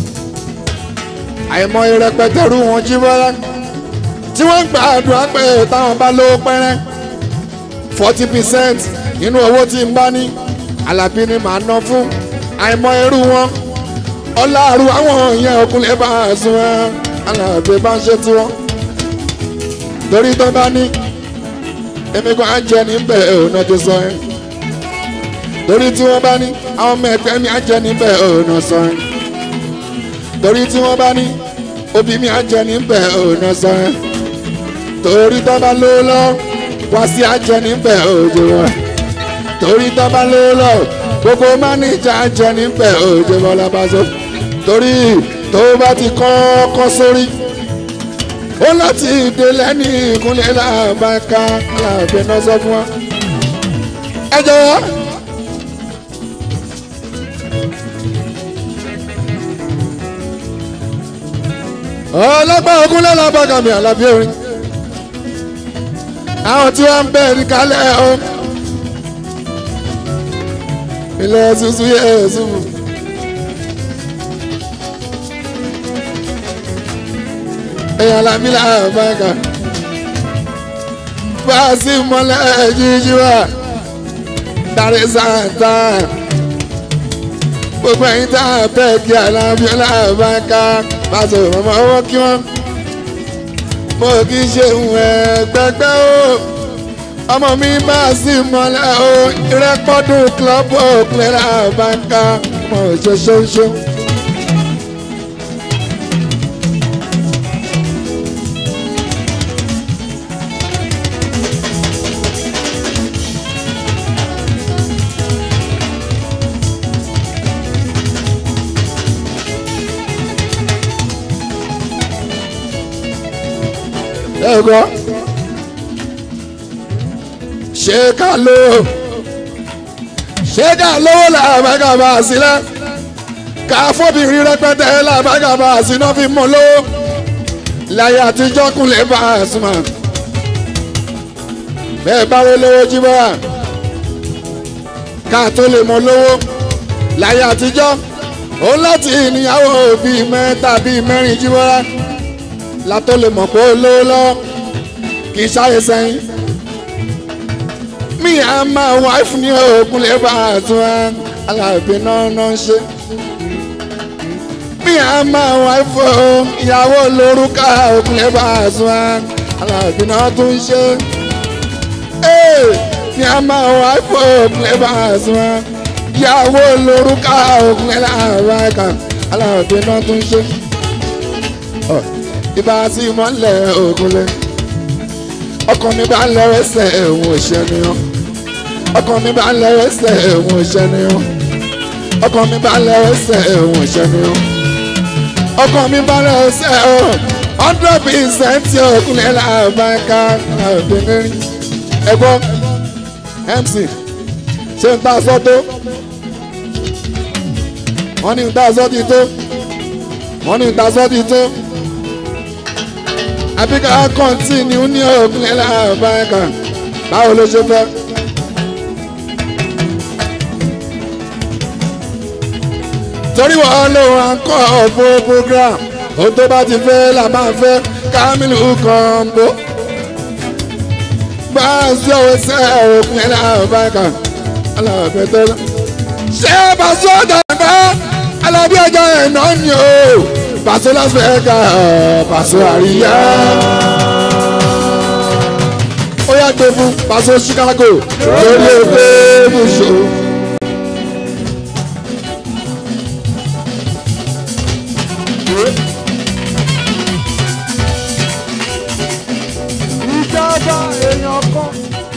àìmọye rẹpẹtẹ rú wọn jíbọ́à tí wọ́n ń gbàdúrà pé táwọn bá lówó pẹ́rẹ́ forty percent nínú owó tí n bá ní alábí ni màá ná fún àìmọ̀ irú wọn ọláàrú àwọn èèyàn ọkùnrin bá a sún wọn alábí bá ń ṣe tiwọn torí tó bá ní èmi kan á jẹ níbẹ̀ ọ̀nà tó sọ ẹ́ torí tí wọ́n bá ní àwọn ọmọ ẹgbẹ́ mi á jẹ níbẹ̀ ọ̀nà sọ ẹ́ torí tí wọ́n bá ní òbí mi á jẹ níbẹ̀ ọ̀nà sọ ẹ́ torí tó bá lówó lọ́wọ́ wá sí àjẹ níbẹ̀ òjò wọn torí tọ́ba ló lọ gbogbo mánéjà àjẹ níbẹ̀ òjò wọn lábàṣọ torí tó bá ti kọ́kọ́ sórí ó láti dé lẹ́ni ìkúnlẹ̀ làbáká làbẹ̀ náà sọ fún wa. ẹ jọ̀wọ́. ọlọ́gbọ́n ògúnlẹ̀ làbáká mi àlàbí orin àwọn tí wọ́n ń bẹ̀ ní kálẹ̀ o. ilẹ̀ ṣuṣu yẹ ṣubú. èèyàn làmílà àbáyíká. fáàsì mọ́lẹ̀ jíjí wá. dárí sáńtà. gbogbo ẹ̀yin tá a bẹ̀ kí alábíọ́lá àbáyíká. pàṣẹ mọ́mọ́ owó kí wọ́n mo kì í ṣe ìhùn ẹ̀gbẹ́gbẹ́ o ọmọ mi máa sì mọ́lẹ̀ o ìrẹ́pọ̀dún club òpinlẹ̀ àbáńká mo ṣe ṣoṣo. ẹ̀gbọ́n ṣé ká ló ṣé ká lówó làbàkà bá a sílẹ̀ káfọ́bìnrin rẹpẹtẹ làbágàbà àsìná fi mọ́ lówó láyé àtijọ́ kúnlẹ̀ bá a súnmọ́ bẹ́ẹ̀ bá wọ́n lówó jí bọ́ra ká tó lè mọ lówó láyé àtijọ́ òun láti ìníyàwó bíi mẹ́ta bíi mẹ́rin jí bọ́ra látó lè mọ̀ pé ó lówó lọ́wọ́ kì í ṣáyé sẹ́yìn mi à máa wáìfù ní òkun lè bá a tún ẹ aláàbí náà náà ń ṣe mi à máa wáìfù ìyàwó lórúkà òkun lè bá a tún ẹ aláàbí náà tún ń ṣe mi à máa wáìfù òkun lè bá a tún ẹ ìyàwó lórúkà òkun lè bá a kà aláàbí náà tún ń ṣe ibà sí mọ́lẹ̀ òkun lè ọkàn mi bá ń lọ ẹsẹ̀ ẹ̀wọ̀n òṣèlú ọkàn mi bá ń lọ ẹsẹ̀ ẹ̀wọ̀n òṣèlú ọkàn mi bá ń lọ ẹsẹ̀ ẹ̀wọ̀n òṣèlú ọkàn mi bá ń lọ ẹsẹ̀ ẹ̀wọ̀n hundred percent ọkùnrin làbáńká àbẹ̀rẹ̀ ẹ̀gbọ́n mc ṣé n ta sọ tó wọ́n ní n ta sọ ti tó wọ́n ní n ta sọ ti tó àbí ká kọ́ntínú ní òkúlẹ̀ làbáyẹ̀ká báwo ló ṣe fẹ́. torí wọ́n ló wà ń kọ́ ọ̀pọ̀ program ohun tó bá ti fẹ́ là máa fẹ́ Kamilu Kombo bá a sí ọ̀wọ́ sẹ́ òkúlẹ̀ làbáyẹ̀ká alábẹ́ tó lọ. ṣé Paso dàgbà alábí ọjọ́ ẹ̀ náà ni o. Paso Las Vegas Paso àríyá. ó yá gbé fún Paso Chicago lórí ẹgbẹ́ bùsọ̀. ìjọba èèyàn kan.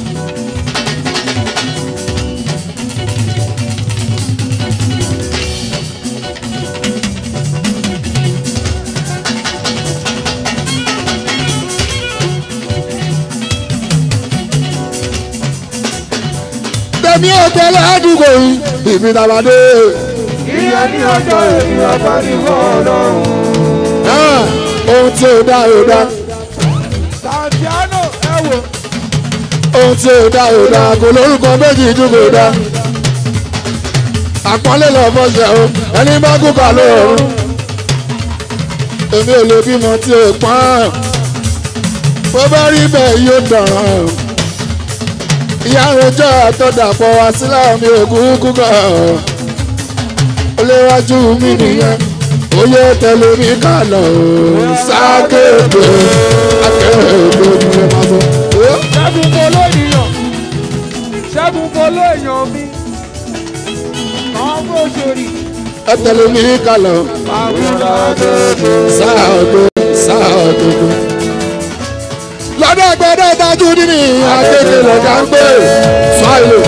tẹ̀mí ọ̀tẹ̀ ládùúgbò yìí ìbí tàbádé. ìyẹn ní ọjọ́ ènìyàn bá ní ọlọ́run. ohun tí ò dá ò dá Santiano ẹ wò. ohun tí ò dá ò dá kò lórúkọ méjì ju kò dá. àpọ́nlé lọ fọ́ṣẹ̀ o ẹni bá kú kà lóòrùn. èmi ò lè bímọ tí ò pọ́n. bó bá rí bẹ́ẹ̀ yóò dọ̀ràn. ìyá rojọ́ àtọ́dàpọ̀ wá sílẹ̀ mi ò kúkú kọ̀. oléwájú mi nìyẹn oyè tẹ̀lé mi kà lọ sákèké akẹ́kọ̀ọ́ ìdílé máa sọ. ṣẹ́gun polo ènìyàn ṣẹ́gun polo èèyàn mi kàn bó ṣòrí. ẹ tẹ̀lé mi kà lọ àbúrò àdókò. sáà ọdún sáà ọdún. lọ́dọ̀ gbọ́dọ̀ dájú nínú akéde lọ́jà ń gbé fáìlì.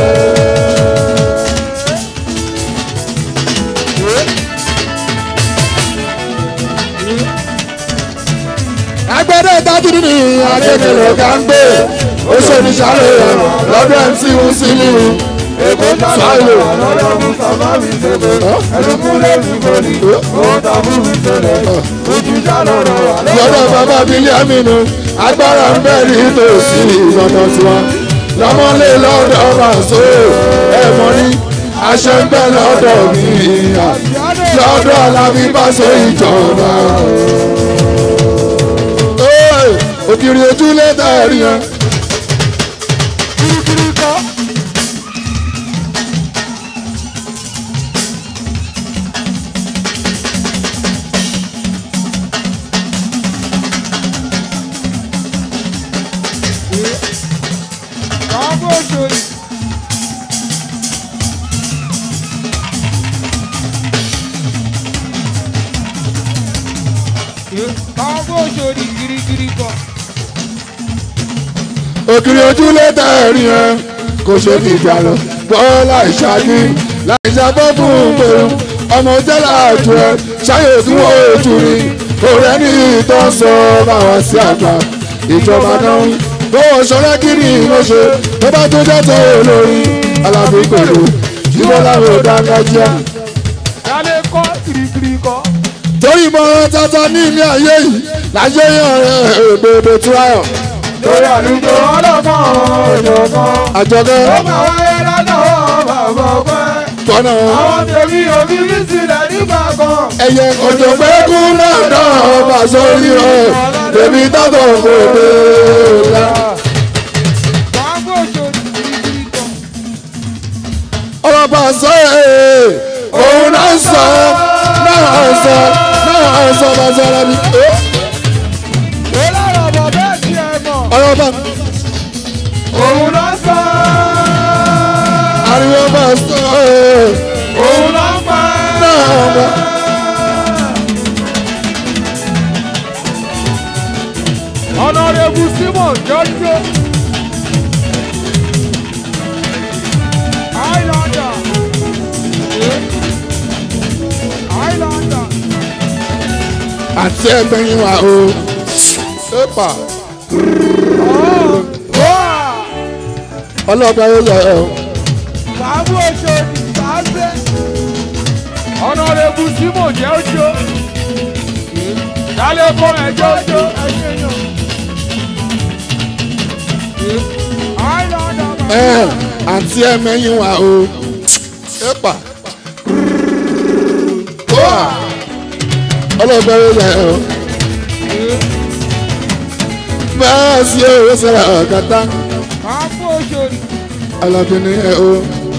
agbẹ́dẹ́ dájú nínú akéde lọ́jà ń gbé ó ṣe ní sáré lọ́dọ̀ mc wusiliu èkó fáìlì. dáná lọ́dọ̀ mú sábà mi tẹ̀lé ẹnu kúlẹ̀ mi kọ́ni ó tàbí mi tẹ̀lé ojú sálọ rọ̀ wà lọ́dọ̀ bàbá bílíọ̀mìnú agbára ń bẹ̀ ní tòsí lọ́dọ̀ tiwọn lọ́mọlé lọ́dọ̀ Paso ẹ̀ mọ́ ní aṣẹ ń bẹ̀ lọ́dọ̀ mi lọ́dọ̀ Alábí Paso ìjọba. Ee, ògiri ojú lẹ́tà ẹ̀rí yẹn. kirikiri kọ́. kàn bó ṣòrí. kàn bó ṣòrí kirikiri kọ́. ògiri ojú lẹ́tà ẹ̀rí yẹn kò ṣe fi ìjà lọ bọ́lá ìṣáájú láì ṣàbọ̀ fún gbèrú ọmọ jẹ́lá àjò ẹ̀ ṣáyè tí wọ́n ojú rí òrẹ́ ní ìtọ́ sọ báwọn sí àgbà ìjọba náà ń bọ́wọ́ sọ́rẹ́ kí ni mo ṣe tó bá tó jẹ́tọ̀ olórí alábí pẹ̀lú jíbọ́lá ò dáńgájíá. Dale kọ́ kirikiri kọ́. torí ìmọ̀ràn tata ní ilé ayé yìí láyé yan rẹ̀ òdòdó túráyọ̀ lórí àlùjọ ọlọ́gbọ́n ọ̀jọ̀gbọ́n. àjọkẹ́ ó máa wáyé lọ́dọ̀ bàbá ọgbẹ́. tọ́nà àwọn tèmi òbí mi sílẹ̀ nígbà kan. ẹyẹ òjòpẹ́kún náà náà ọba sórí rẹ̀ tèmi tọ́tọ̀ òdòdó la. Bàbá òjò kirikiri kọ́. ọ̀rọ̀ bá sọ ẹ̀ òun náà sọ náà sọ náà sọ bá sọ ẹ̀ mi. ó lọ́rọ̀ bọ̀ bẹ́ẹ̀ tí ẹ mọ̀. ọ̀rọ̀ bá òun ló sọ. ariwo bá sọ ẹ̀ òun ló pa. náà bá. Honorable Simon Jọ́jọ́. Highlander. Highlander. àti ẹgbẹ́yìn wa o. ẹ̀pà ọlọ́pàá yóò yọ ẹ̀ o. Bàbá Oṣòdì Bàbá. Honorable Simon Jọ́jọ́. Dálé fún ẹjọ́ jó. Highlander. ẹ̀ àti ẹgbẹ́yìn wa o. ẹ̀pà ọlọ́pàá yóò yọ ẹ̀ o. bẹ́ẹ̀ sí owó sẹ́ra ọ̀kadà Bàbá Oṣòdì. ọlọ́pàá ẹ̀ o.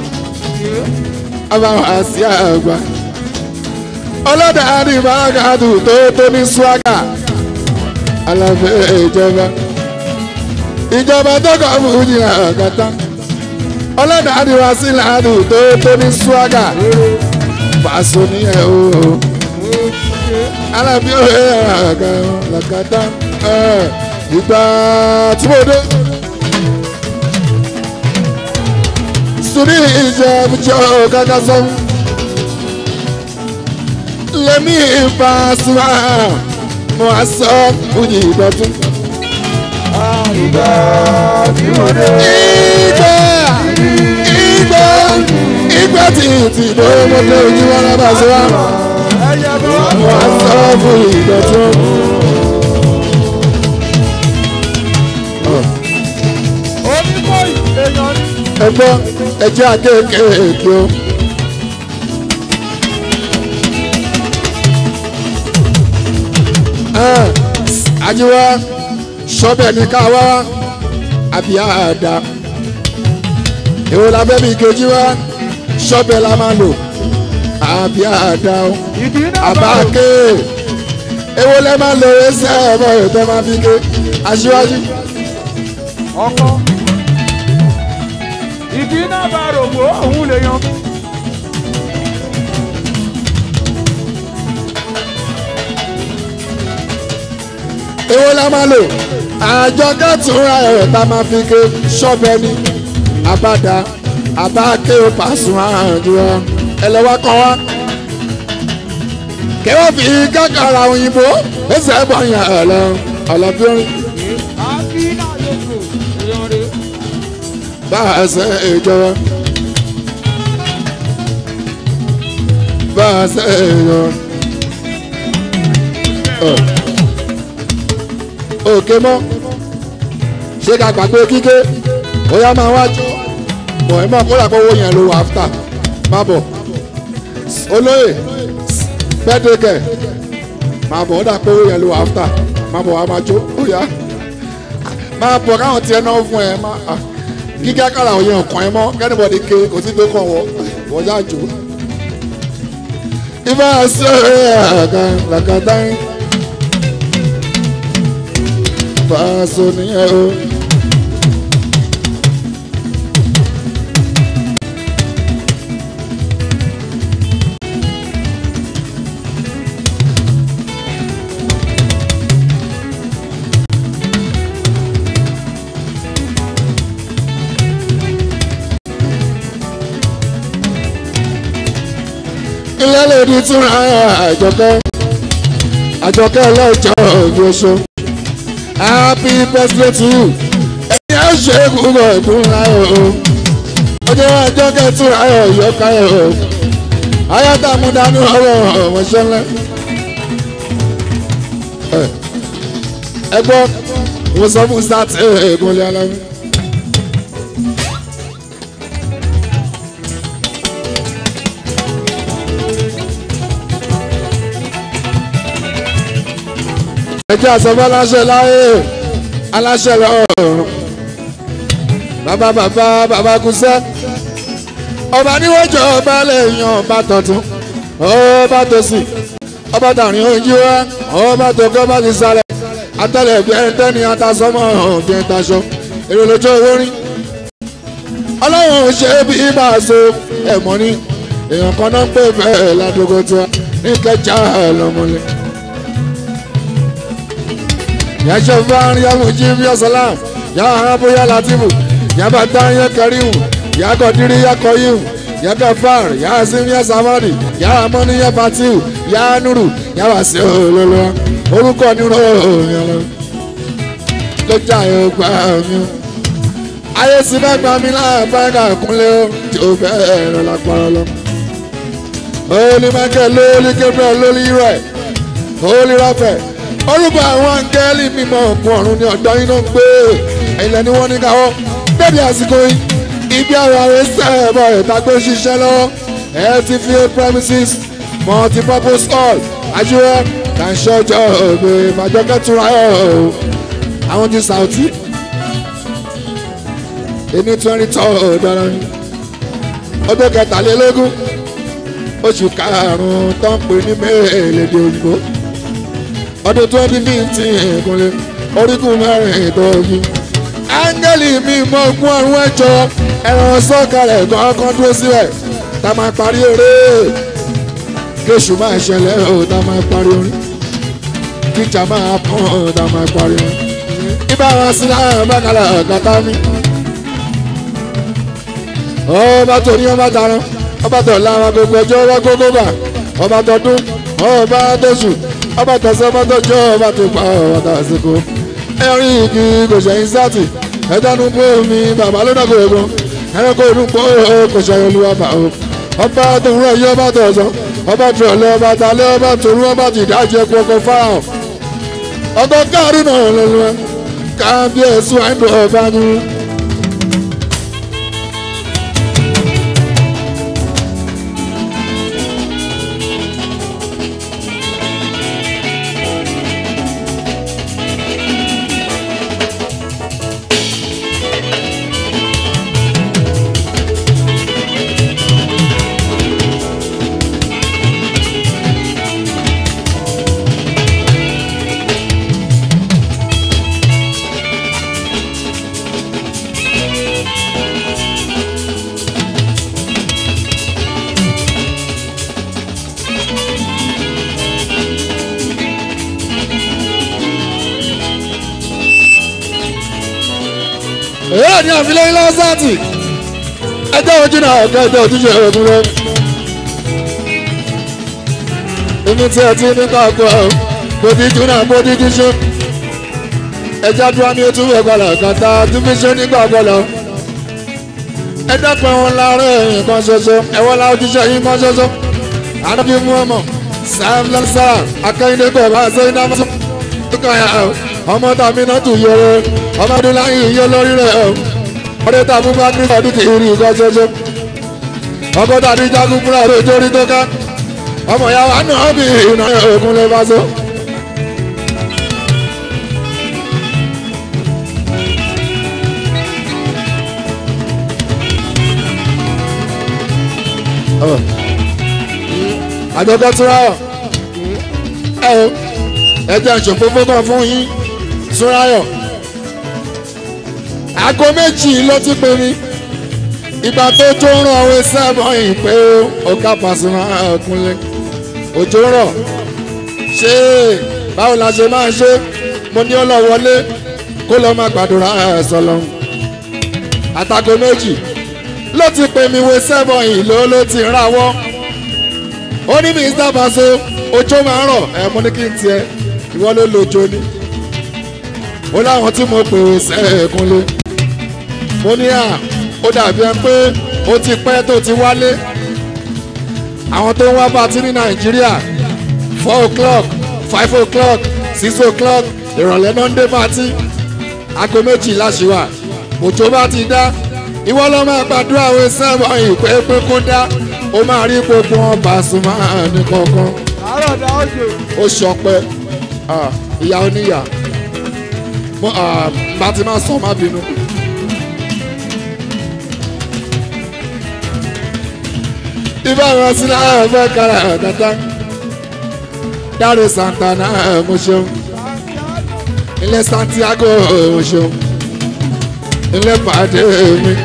abáwọn àti àgbà. ọlọ́dà àdìbàgàdù tó tó ní swaga. aláfẹ́ ìjọba. ìjọba tó kọ̀ fún jìnnà ọ̀kadà. ọlọ́dà àdìwá sí làádù tó tó ní swaga. Paso ní ẹ̀ o. alábí òye àgà làkàtà ẹ̀ ìgbà tí mo dé. sùnì ìjẹ́bùjọ́ kàkà sọ́n. lẹ́mí ìfà sùnà mo á sọ fújì ìdọ̀tún. Ìgbà tí mo dé. ìgbà ìgbà ìgbà tí tí mo mo dé ojú wọn lábà sí wa. Ẹyẹ bọ́. mo á sọ fújì ìdọ̀tún. Oníkóyì èèyàn ní. ẹgbọ́n ẹjẹ́ akéèké o. ajiwa sọ́bẹ̀ ní ká wá àbí àdá èwo la fẹ́ bí kejì wá sọ́bẹ̀ la máa lò àbí àdá o Ìdí náà àbá bá ké èwo lẹ máa lò ẹsẹ̀ ọmọ ètò máa fi ké aṣíwájú. ọkọ. Ìdí náà bá rògbò òun lè yan. èwo la máa lò àjọ kẹtùnra ẹ̀rọ tá a máa fi ké ṣọ́bẹ̀ ni àbádá àbáké pàṣùn àjùwọ̀ ẹlẹ́wà kan wá. kẹwàá fi kákàrà òyìnbó ẹsẹ̀ bọ̀yàn ọ̀lọ́ ọ̀lọ́bíọ́rin Àbí náà yóò èèyàn rè. bá a ṣe ìjọba. bá a ṣe ìjọba. òkè mọ́ ṣé ká gbàgbé kíké ó yá máa wájú bọ̀ ẹ̀ mọ́ kó dà pé owó yẹn ló wà áfítà má bọ̀ olóyè gbẹ́dẹ́gẹ̀ má bọ̀ ó dà pé owó yẹn ló wà áfítà má bọ̀ wá máa jó ó yá má bọ̀ káwọn tiẹ̀ náà fún ẹ má kíkẹ́ kára òye ọ̀kan ẹ mọ́ kẹ́nìbọ̀dì ké kò sí tó kàn wọ́ wọ́n já jò ibà ṣe é àgàn làkàtà yín. Paso ni ẹ o. ilé lòdì tún àjọkẹ́ àjọkẹ́ ọlọ́jọ́ ìgbésọ happy birthday to you ẹ̀yin ẹ̀ ṣe kúrò ìdún láyọ̀ o ọjọ́ àjọkẹ́ tún ayọ̀ ìyọ́káyọ̀ o ayáta mú dání ọwọ́ ọmọọṣẹ́ ńlá. ẹ gbọ́ mo sọ fún sátì ẹ̀ẹ́dúnlé alámi. ẹ jẹ́ àsọ̀bọ́ aláṣẹ láyé aláṣẹ lọ́rùn bàbá bàbá bàbá kúṣẹ́ ọba níwájú ọba lẹ́yìn ọba tọ̀tún ọba tòsì ọba tàrin ojú wa ọba tó kọ́ bá ti sálẹ̀ atẹ́lẹ̀ bí ẹni tẹ́ni atasọ́mọ́ bí ẹni taṣọ èrò lójú owó rí ọlọ́run ṣe bí ibà so ẹ̀mọ́ ní èèyàn kan náà ń pè bẹ́ẹ̀ ládùúgbò tiwa ní kẹjà lọ́mọlẹ̀ yàtọ̀ fún yàmù jíbi ọ̀sálàm yà hàbù yà látìbù yà bàtà yà kẹrìmù yà kọ̀dírí yà kọ̀yìmù yà kẹfàr yà asim yà sàmọ́dì yà amọ́ni yà fatiu yà nuru yà wàsí olólùwà orúkọ nírò òyìnbó lọ́jà yóò gbà mí. ayé sì bẹ́ẹ̀ gbà mí láàbáyà kúnlẹ̀ ó tí ó bẹ́ẹ̀ rẹ̀ lápá lọ. Holy Michael lórí Gabriel lórí rẹ̀ Holy Raphael orúkọ àwọn angẹ́lì mímọ́ òkun ọ̀run ní ọ̀dọ́ iná ń gbé ilẹ̀ ni wọ́n ní káwọ́ débi àsìkò yìí ibi àwọn ààrẹ sẹ́ẹ̀bọ̀ ìtagbé ṣiṣẹ́ lọ́wọ́ LTVA premises multipurpose hall ajíwẹ́ kàńṣọ́jọ́ ògbè ìfàjọ́kẹ́tura ọ̀ àwọn ti Saudi èmi twenty two dára ní ọdún kẹtàlélógún oṣù karùn-ún tó ń pè ní mẹ́ẹ̀ẹ́lẹ́dẹ̀ òyìnbó ọdún twenty fifteen ìkúnlẹ̀ orígun mẹ́rin tó yí. áńgẹ́lì mi mọ ogún ọ̀run ẹ̀jọ̀ ẹ̀rọ sọ́kàlẹ̀ kọ̀ọ̀kan dúró síbẹ̀ tá a máa parí eré kéṣù máa ṣẹlẹ̀ ó tá a máa parí orin kíjà máa pọ́n ó tá a máa parí orin. ibà wọn sí náà bákàlà kàtá mi. ọba tó ní ọba tarán ọba tó láwọn gbogbo ọjọ́ ọba gbogbo bà ọba tó dún ọba tó sùn ọba tẹ̀sán ọba tó jọ ọba tó pa ọba tó àsìkò ẹ̀rín igi kò ṣẹ̀yìn sátì ẹ̀dánù bó mi bàbá ló dàgbò ẹ̀gbọ́n ẹ̀rẹ́kọ̀ inú pọ̀ kò ṣẹ̀yìn olúwa bà ó ọba tó ń rẹ̀ yí ọba tó ọ̀sán ọba tó ọ̀lẹ́ ọba talẹ́ ọba tó rú ọba tó ìdájẹ́ ẹ̀kọ́ ọkọ̀ fáwọn ọkọ̀ káàrí náà lọ́lọ́ kábíyèsí àìdọ̀ ọba ni. èyí ni àfilẹ́ ilé ọ́sàtì ẹjọ́ ojú náà ọ̀gá ẹjọ́ ojúṣe ọ̀gbìn rẹ. èmi tí ẹ ti ní káàkó ẹ kò tí jù náà kó tí jù ṣe. ẹjọ́ dúró ní ojú ẹgbàlá kàtà tí fi ṣe nígbà gbọ́lọ̀. ẹ dẹ́pẹ́ wọn láàárọ̀ ẹ̀yìn kan ṣoṣo ẹ̀wọ́n la ojúṣe yìí kan ṣoṣo. àdàbí mú ọmọ sam lansara akẹ́yìndé kò bá ṣe iná fún ọmọ tàbí náà tún yọrọ ọmọdún láyé iye lórí rẹ ọ ọdẹ tàbí bá ní ọdún tí ìrì nǹkan ṣoṣo ọkọ tàbí jagun fúnra rẹ torí tó ká ọmọ ìyá wa náà bí iná òkun lè bá so. àjọkẹ́ túnra ẹ o ẹ jẹ́ ìṣòfófó kan fún yín túnráyọ̀ aago méjì ló ti pè mí ìgbà tó tó ń rán àwọn sábà yìí pé ọ̀gá Pasuma Kúnlé òjò rọ̀ ṣé báwo la ṣe máa ṣe mo ní ó lọ wọlé kó lọ máa gbàdúrà ẹ̀sọ́ lọ́hùn àtàgò méjì ló ti pè mí wé sẹ́bọ̀ yìí ló ló ti ráwọ́ ó ní Mr. Paso òjò máa ń rọ̀ ẹ̀ mo ní kí n tiẹ̀ ìwọ ló lòjò ni ó láwọn tí mo pè é sẹ́ẹ̀kúnlé mo ní à ó dàbí ẹ pé ó ti pẹ́ tó ti wálé àwọn tó ń wá pàtí ní nàìjíríà four o'clock five o'clock six o'clock ìrọ̀lẹ́ náà ń dé pàtí aago méjì láṣìwà òjò bá ti dá ìwọ ló máa gbàdúrà wẹ sẹ́wọ̀n ìpè pé kó dá ó máa rí gbogbo wọn Pasuma ní kankan àárọ̀ dá òjò. ó ṣọpẹ́ ah, ìyá oníyà mo ah, bá ti máa sọ má bínú. ibà wọn sí náà fẹ́ kára kàtà dáre Santana mo ṣeun ilé Santiago mo ṣeun ilé pàdé mi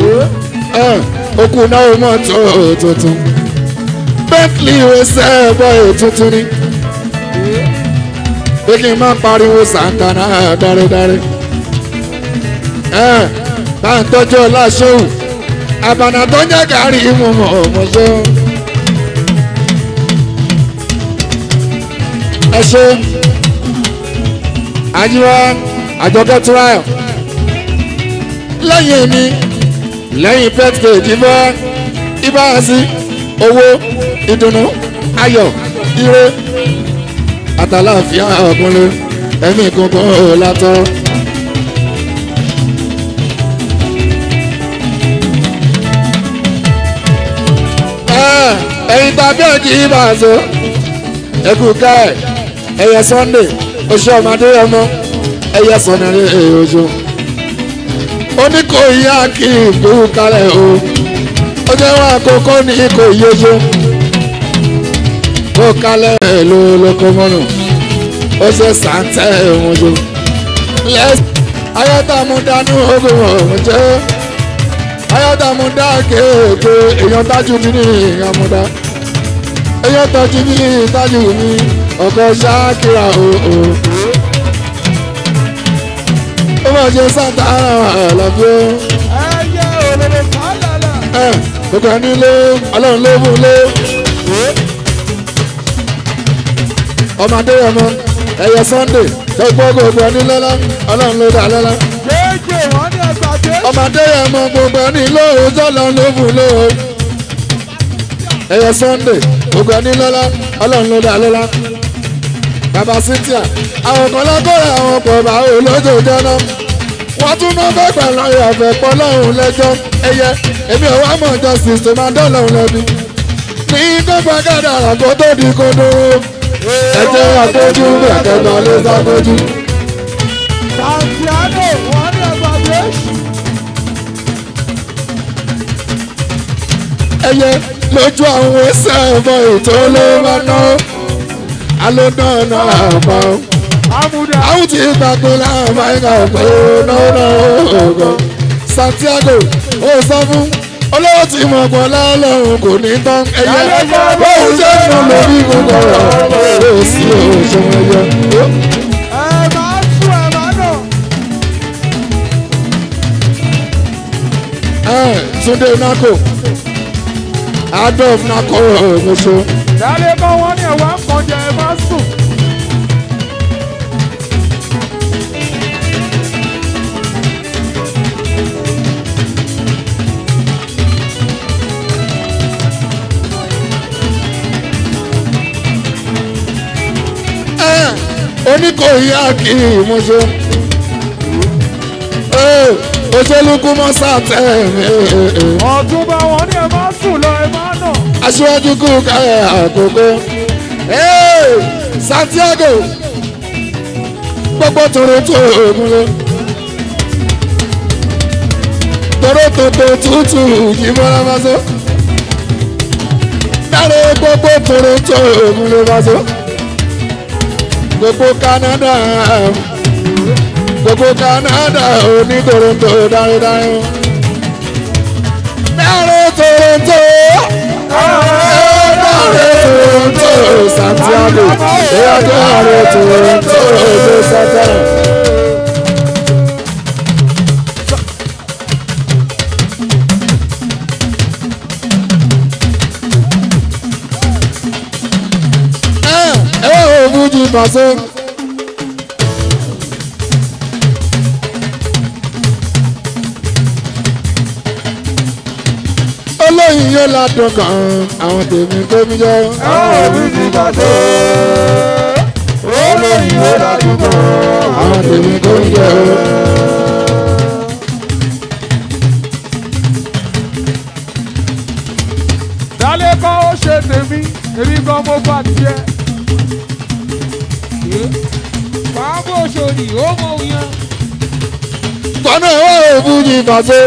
okùn náà mọ́tò tuntun Bentley wẹsẹ̀ bọ́ọ̀ tuntun ni pé kí n má pariwo Santana dáridári bá ń tọ́jú ọlá ṣéwù àbànà tó jẹ́ kárí ìmọ̀mọ̀ ọmọṣẹ́ ẹ ṣe àjíwá àjọkẹ́ túráyọ̀ lẹ́yìn mi lẹ́yìn pẹ́tìkì ìdìbò ìbáraṣí owó ìdùnnú ayọ̀ ire àtàláfíà ọkùnrin ẹ̀mí kankan látọ̀. ẹ̀yin tàbí ọ̀jì ìbàzọ́ ẹ̀kú káẹ̀ ẹ̀yẹ Sunday oṣù ọmọdé ọmọ ẹ̀yẹ sọ̀nàrẹ́ oṣù oníkòyí àkì ìgbó kalẹ̀ o ó jẹ́ wọn àkókò ní ikọ̀ ìyóṣù kó kalẹ̀ ló lóko mọ́nù ó ṣe sàǹtẹ̀ òun jù lẹ́sìn ayọ́tàmúdánú ogun ọ̀hún jẹ́ ayọ́tàmúdá kéèké èèyàn tájú mi ní ìyàmúdá èèyàn tọ́jú mi tájú mi ọkọ̀ ṣáàkìrà òò ó máa ṣe sàǹtà ara àlàbí ó ẹyẹ òrèrè fàlàlà. ẹ gbogbo ẹni lé ọlọ́run ló fún lé ọmọdé ọmọ ẹyẹ Sunday tó gbọ́ gbogbo ẹni lọ́lá ọlọ́run ló dá lọ́lá jẹ́jẹ́ wọ́n ní ẹgbàá dé. ọmọdé ọmọ gbogbo ẹni lóhùn tọ́lọ́run ló fún lóhùn ẹyẹ Sunday gbogbo ẹni lọ́lá ọlọ́run ló dá lọ́lá bàbá Cynthia àwọn kan lágbára àwọn pọ̀ bá olójó jẹ́nà wọ́n tún náà fẹ́ pẹ̀lú ìyàfẹ́ pọ̀ lọ́hùn lẹ́jọ́ ẹyẹ èmi ò wá mọ̀ justice tó máa dọ́lọ́hùn lẹ́bi ní gbogbo akádà àgbo tó di kodo ẹjẹ àtọ́jú ẹ̀kẹ́gbọ́n ló sáfẹ́jú. Santiago wọ́n ní ẹgbàá dé. ẹyẹ lójú àwọn ẹsẹ̀ ẹ̀fọ́ ètò ló bá ná alóná náà àpá amúdá. àwọn tí gbàgbé láàmú ẹ̀ka pé náà ọ̀gọ̀ Santiago ó sọ fún olówó tí mo pọ̀ lálọ́run kò ní tán ẹyẹ bóun ṣe ń nà lórí gbogbo ọ̀rọ̀ ó sì ó ṣe ẹyẹ. ẹ máa sùn ẹ máa nà. Ẹ, Túndé nako Adolf nako ọ̀gbọ̀nsọ. Dálé kọ́ wọ́n ní ẹ̀wà kan jẹ ẹ máa sùn. oníkòyí àkì ìmúṣọ. òṣèlúkú mọ́sá tẹ̀ Ọ̀túnba wọ́n ní ẹ máa sùn lọ ẹ máa nà. aṣíwájú kú káyọ̀ àkókò. Hey, Santiago gbogbo toronto ògùnlé toronto tó tútù yìí mọ́ra máa sọ. dáre gbogbo toronto ògùnlé máa sọ. gbogbo Canada gbogbo Canada òní toronto dáridári. dáre toronto. dáre toronto Santiago. Bóyá dáre toronto ló sátán. ẹ ẹ ò fújì pàṣẹ. olóyin yóò ládùn kan àwọn tèmi tó mi jọ. Àwọn mi ti pàṣẹ. Olóyìn ló dájú kan. àwọn tèmi tó mi jọ. Dálé kọ́ ó ṣe tèmi, èmi gan mo bá tiẹ̀. Fàábò ṣòdì, ó mọ òyìn. tọ́nà ìwọ òfújì fàṣọ.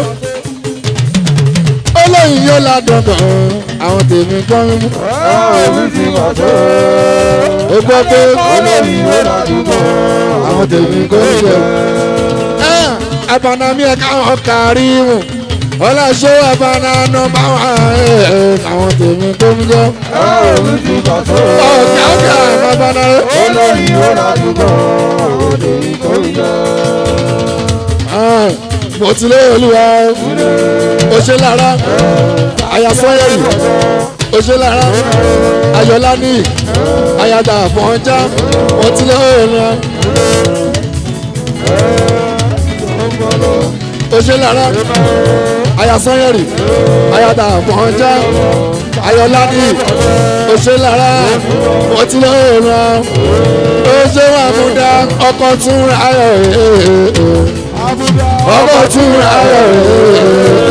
olóyin yóò ládùn kan àwọn tèmi tó mi jọ. Àwọn mi ti pàṣẹ. ó gbọ́ pé Olóyìn ló dájú kan. àwọn tèmi tó mi jọ. abanami ẹ̀ka ọ̀kárí mu ọlọ́ṣọ́ abananú báwọn àwọn tèmi tó mi jọ. Àwọn mi ti pàṣẹ. ọ̀gá ọ̀gá abananú. Olóyìn ló dájú kan. Olóyìn tó ń jẹ. mo ti lé olúwa o ṣe lára àyàsọ́yẹ̀rì o ṣe lára ayọ̀lá ní àyàdà àfọ̀njá mo ti lé olúwa o ṣe lára àyàsọ́yẹ̀rì àyàdà àfọ̀njá ayọ̀lá ní o ṣe lára mo ti lé olúwa o ṣe wà mú dá ọkọ̀ tún ra ayọ̀ Àbúdá. ọkọ̀ tún ra ayọ̀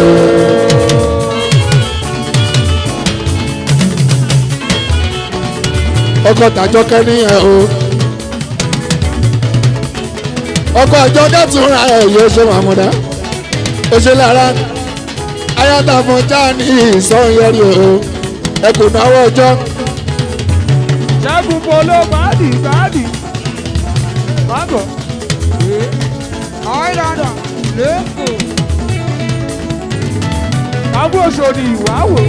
ọkọ̀ tàjọkẹ́ nìyẹn o ọkọ̀ àjọkẹ́ tún ra ayọ̀ yóò ṣe màmúdá ó ṣe lára ayáta fún jáàní ìsọ̀nyẹ́rì o ẹ kò náwó ọjọ́ Ṣẹ́gun polo báàdì báàdì. Mágọ̀. Àìlànà lẹ́kọ̀ọ́. Àbúrò ṣòdì ìwáwò.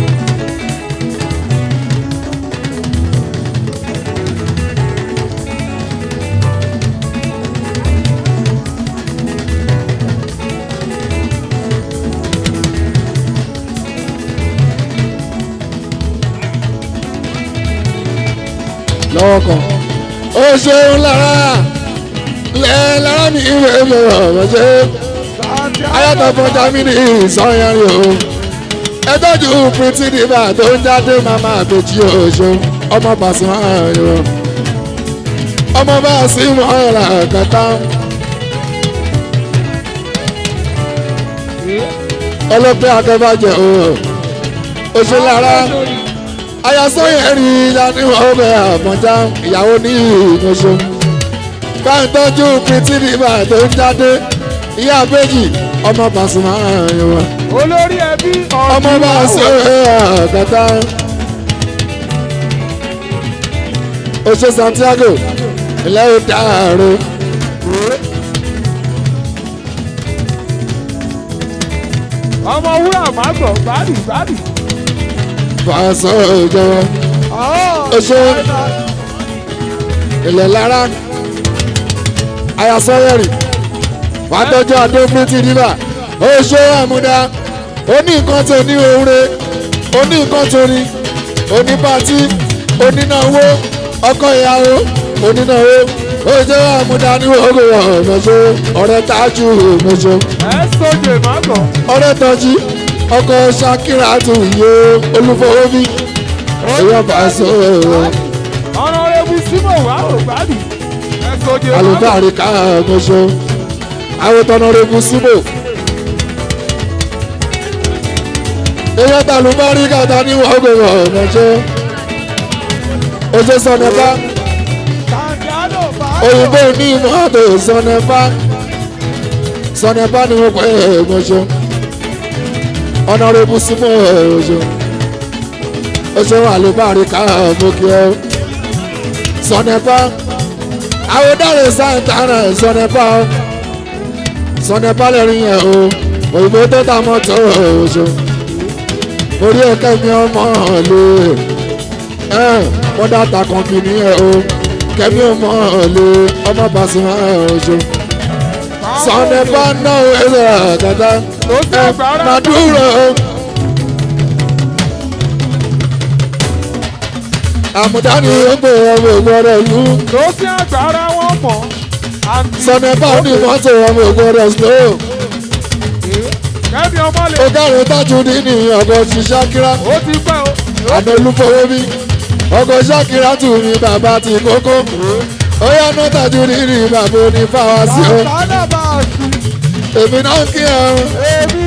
lọ́wọ́ kan ó ṣeun lára lẹ́ lára mi ìwé mi ọ̀rọ̀ ṣe ayáta fún jámínì ìsọ̀nyẹ́rì o ẹ tọ́jú pírítì nígbà tó ń jáde màmá àbèjì oṣù ọmọ Pasuma ayọ̀ ọmọ bá a sí mọ́ ọ̀rọ̀ kẹta ọlọ́pẹ́ akẹ́bàjẹ́ o ó ṣe lára ayasọ́yẹ̀rì ìdánimọ̀ ọbẹ̀ àmọ́já ìyàwó ní ìmọ̀ṣọ́ bá ń tọ́jú pírítì nígbà tó ń jáde ìyá àbèjì ọmọ Pasuma ayọ̀ Olórí ẹbí ọmọ bá a ṣe àgàtà ó ṣe Santiago ilẹ̀ ó dàrú ọmọ wúrà mágọ̀ báàdì báàdì. fàṣọ ìjọba Ó ṣe. ilẹ̀ lára ayasọ́yẹ̀rì fàtọ́jú adófúntì níbà ó ṣe àmúdá ó ní nǹkan tó ní oore ó ní nǹkan tó ní onípàtí onínáwó ọkọ ìyàwó onínáwó ó ṣe àmúdá ní ogun ọ̀mọ̀ṣọ́ ọ̀rẹ́ tájú ọ̀mọ̀ṣọ́ ẹ sọjẹ mágọ̀. ọ̀rẹ́ tọ́jú ọkọ Ṣakira tó yé olúfọwọ́bí èèyàn fàṣọ ọ̀nà ewu símọ̀ wà ó báàdì. ẹ sọjẹ mágọ̀. alùbáàrí ká ọ̀mọ̀ṣọ́ àwòtọ́nà rẹ̀ bù síbò. èèyàn tà lùbáàrí kàtà ní ogun ọ̀mọ̀ṣọ́ oṣù sọ̀nẹ́fà Santiago báàdì. òyìnbó ní mọ́tò sọ̀nẹ́fà sọ̀nẹ́fà ni wọ́n pẹ́ ọ̀mọ̀ṣọ́ ọ̀nà rẹ̀ bù síbò ọ̀ṣọ́ oṣù àlùbáàrí ká ọ̀mọ̀kẹ́ sọ̀nẹ́fà àwòdàrẹ̀ santana sọ̀nẹ́fà sọ̀nẹ́fà lẹ́rìn yẹn o òyìnbó tó ta mọ́tò ọ̀ṣọ́ orí ẹ̀kẹ́ mi ọmọ lè mọ́dà ta kọ̀ǹpìnì yẹn o kẹ́mi ọmọ lè ọmọ Pasuma ọ̀ṣọ́ sọ̀nẹ́fà náà ẹ̀rọ àgàtà Ó sì àgbára. Maduro. àmùdání ó gbé ọmọ ògùn ọ̀rẹ́ ìlú ló sí àgbára wọn mọ̀. àǹtí sọ̀nẹ́fà ní mọ́tò ọmọ ògùn ọ̀rẹ́ slow kẹ́mi ọmọ lè ó kárẹ̀ tájú nínú ọkọ̀ sí ṣákírá ó ti pẹ́ o. àná olúfọwọ́ bí ọkọ̀ ṣákírá tù mí bàbá ti kókó ó yá ná tájú nínú bàbá onífàwá sí o bàbá náà bá a sùn èmi náà kí ẹrun èmi.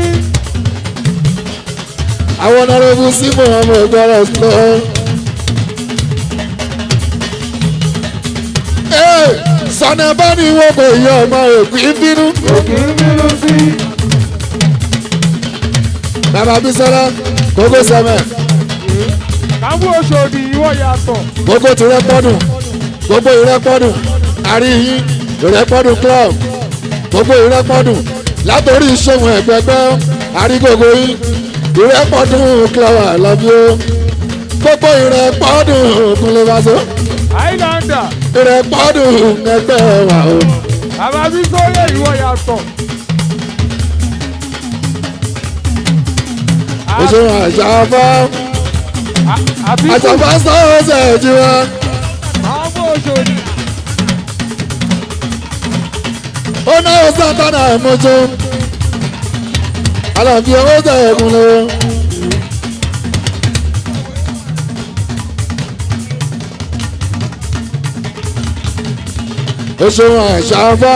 àwọn ọ̀nàrẹ́bù símù ọmọ ìgbọ́rọ̀ lọ. sọ̀nà bá ní wọ́n kò yọ ọmọ òkú bínú. òkè ń bínú sí. bàbá bísọ́lá kókó sẹ́mẹ̀ káwọ́ oṣòdì ìwọ yàtọ̀. kókó ti rẹ́pọ́dùn gbogbo ìrẹ́pọ́dùn àríyìn ìrẹ́pọ́dùn club gbogbo ìrẹ́pọ́dùn látòrí ìṣòwò ẹ̀gbẹ́gbẹ́ àrígògò yín ìrẹ́pọ́dùn club àlọ́bí ó gbogbo ìrẹ́pọ́dùn kúnlẹ̀ wá sọ highlander ìrẹ́pọ́dùn ẹgbẹ́ wà ó. bàbá bí sóyè ìwọ yàtọ̀. oṣù àṣàfà àbí kò àṣàfà sọ̀rọ̀ ṣẹ̀jú wa káwọ́ oṣòdì. ó náà sátánà ẹ̀mọ́jọ́ àlàfi owó ṣẹ̀kùn lọ. oṣù àṣàfà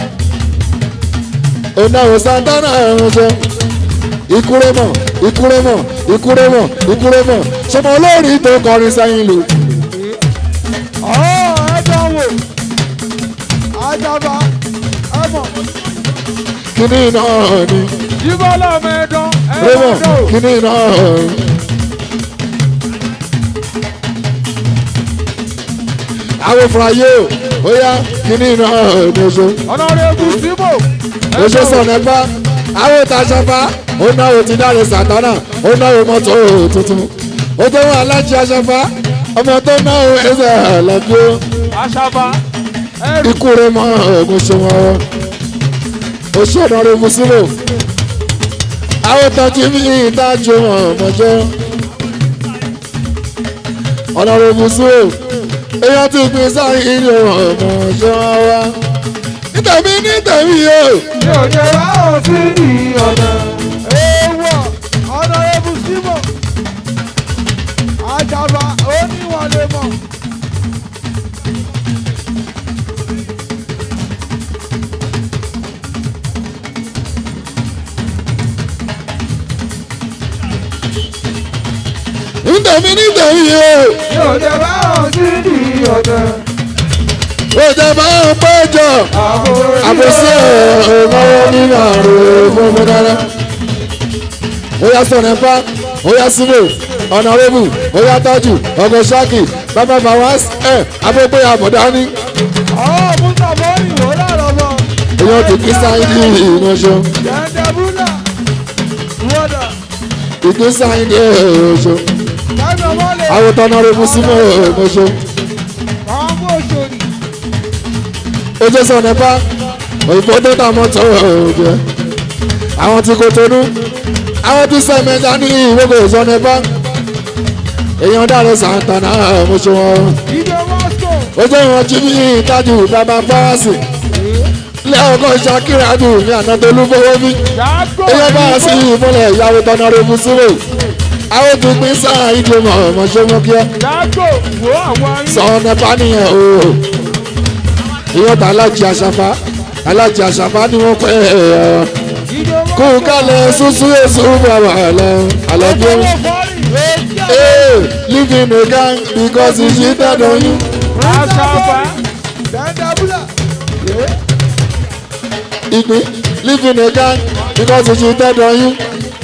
ó náà sátánà ẹ̀mọ́jọ́ ìkúrẹ́mọ̀ ìkúrẹ́mọ̀ ìkúrẹ́mọ̀ ìkúrẹ́mọ̀ ṣọmọ olórin tó kọrin sẹ́yìn lò. ọ̀ ẹ dánwò. ajaba ẹ mọ̀. kíní náà ni jíbọ́lá mẹ́ẹ̀dán ẹ rẹ́mọ̀ mọ̀ dò. kíní náà ni. àwọn fúnra yóò ó yá kíní náà ni oṣù ọ̀nàrẹ́bù síbò. oṣù sọ̀nẹ́gbá àwọn ìtaṣàfà ó náwó ti dáre sàtánà ó náwó mọ́tò tuntun ó tó wọn alájí aṣàfà ọmọ tó náwó ẹsẹ̀ lọ́gbó àṣàbà ẹrù. ikú rẹ̀ mọ́ ogun ṣe wọn oṣù ọ̀nà rẹ̀ mùsùlùmí àwọn tọ́jú mi ìdájọ́ wọn mọ́jọ́ ọ̀nà rẹ̀ mùsùlùmí èèyàn ti gbin sáré ilé wọn mọ́jọ́ wa nítẹ̀mí nítẹ̀mí yóò. mi ò jẹ́ báwọn sí ní ọ̀nà. èèwọ̀ ọ̀nàrẹ́bù síbò. àjàbá ó níwọ̀n lè mọ̀. nítẹ̀mí nítẹ̀mí yóò. mi ò jẹ́ báwọn sí ní ọ̀nà. ó jẹ́ bá ń péjọ àbòsí ọ̀rọ̀ nínú àrùn gbogbo dára. ó yá sọ̀rọ̀ nípa ó yá síbò ọ̀nàrẹ́bù ó yá tájù ọgọ́ ṣáàkì bàbá fàwọ́s ẹ̀ abẹ́gbé àbọ̀dá ní. ọ̀ musa bọ́ọ̀lì wò láàrọ̀ mọ́. èèyàn ti kí sáyidì ìrìnàṣọ jẹ́ndẹ́búlà wọ́dà ìkí sáyidì ìrìnàṣọ kẹ́mi ọmọlẹ̀ àwòtọ́ ọ̀nàrẹ́bù símọ̀ ìrìnàṣọ. káwọn oṣòdì. ó jẹ́ sọ̀rọ̀ nípa òyìnbó tó tà mọ́tò ọ̀jẹ̀ àwọn tí kò tónú àwọn tí sẹ́mẹ̀dá ní ìwégbè sọ̀rọ̀ nípa èèyàn dáre sàǹtànà mo ṣe wọn ìjọ mọ́sọ̀. ó jẹ́ wọn jí bí ìtajú bàbá fáwọ́sì lẹ́ọ̀kọ́ ṣàkíradù ní ànátolú fowó bí yàgò èèyàn bá a sí ìmúlẹ̀ ìyàwó tọ́nà rẹ̀mú sílẹ̀ àwọn tó pín sáà ìdè mọ̀ ọmọ ṣe mú kíá yàgò wo àwọn ayé. sọ̀rọ̀ nípa nìyẹn o ìyẹn bá alájí àṣàfà alájí àṣàfà ni wọ́n pẹ́ ẹ̀ ìjọ kó mọ́sọ̀. kálẹ̀ súnsún èso bàbá àlẹ́ àlọ́bí owó bọ́ọ̀lì èjì Hey, live in a gang because he cheated on you. àṣàbà jẹ́ndẹ́búlà. Ìpín live in a gang because he cheated on you.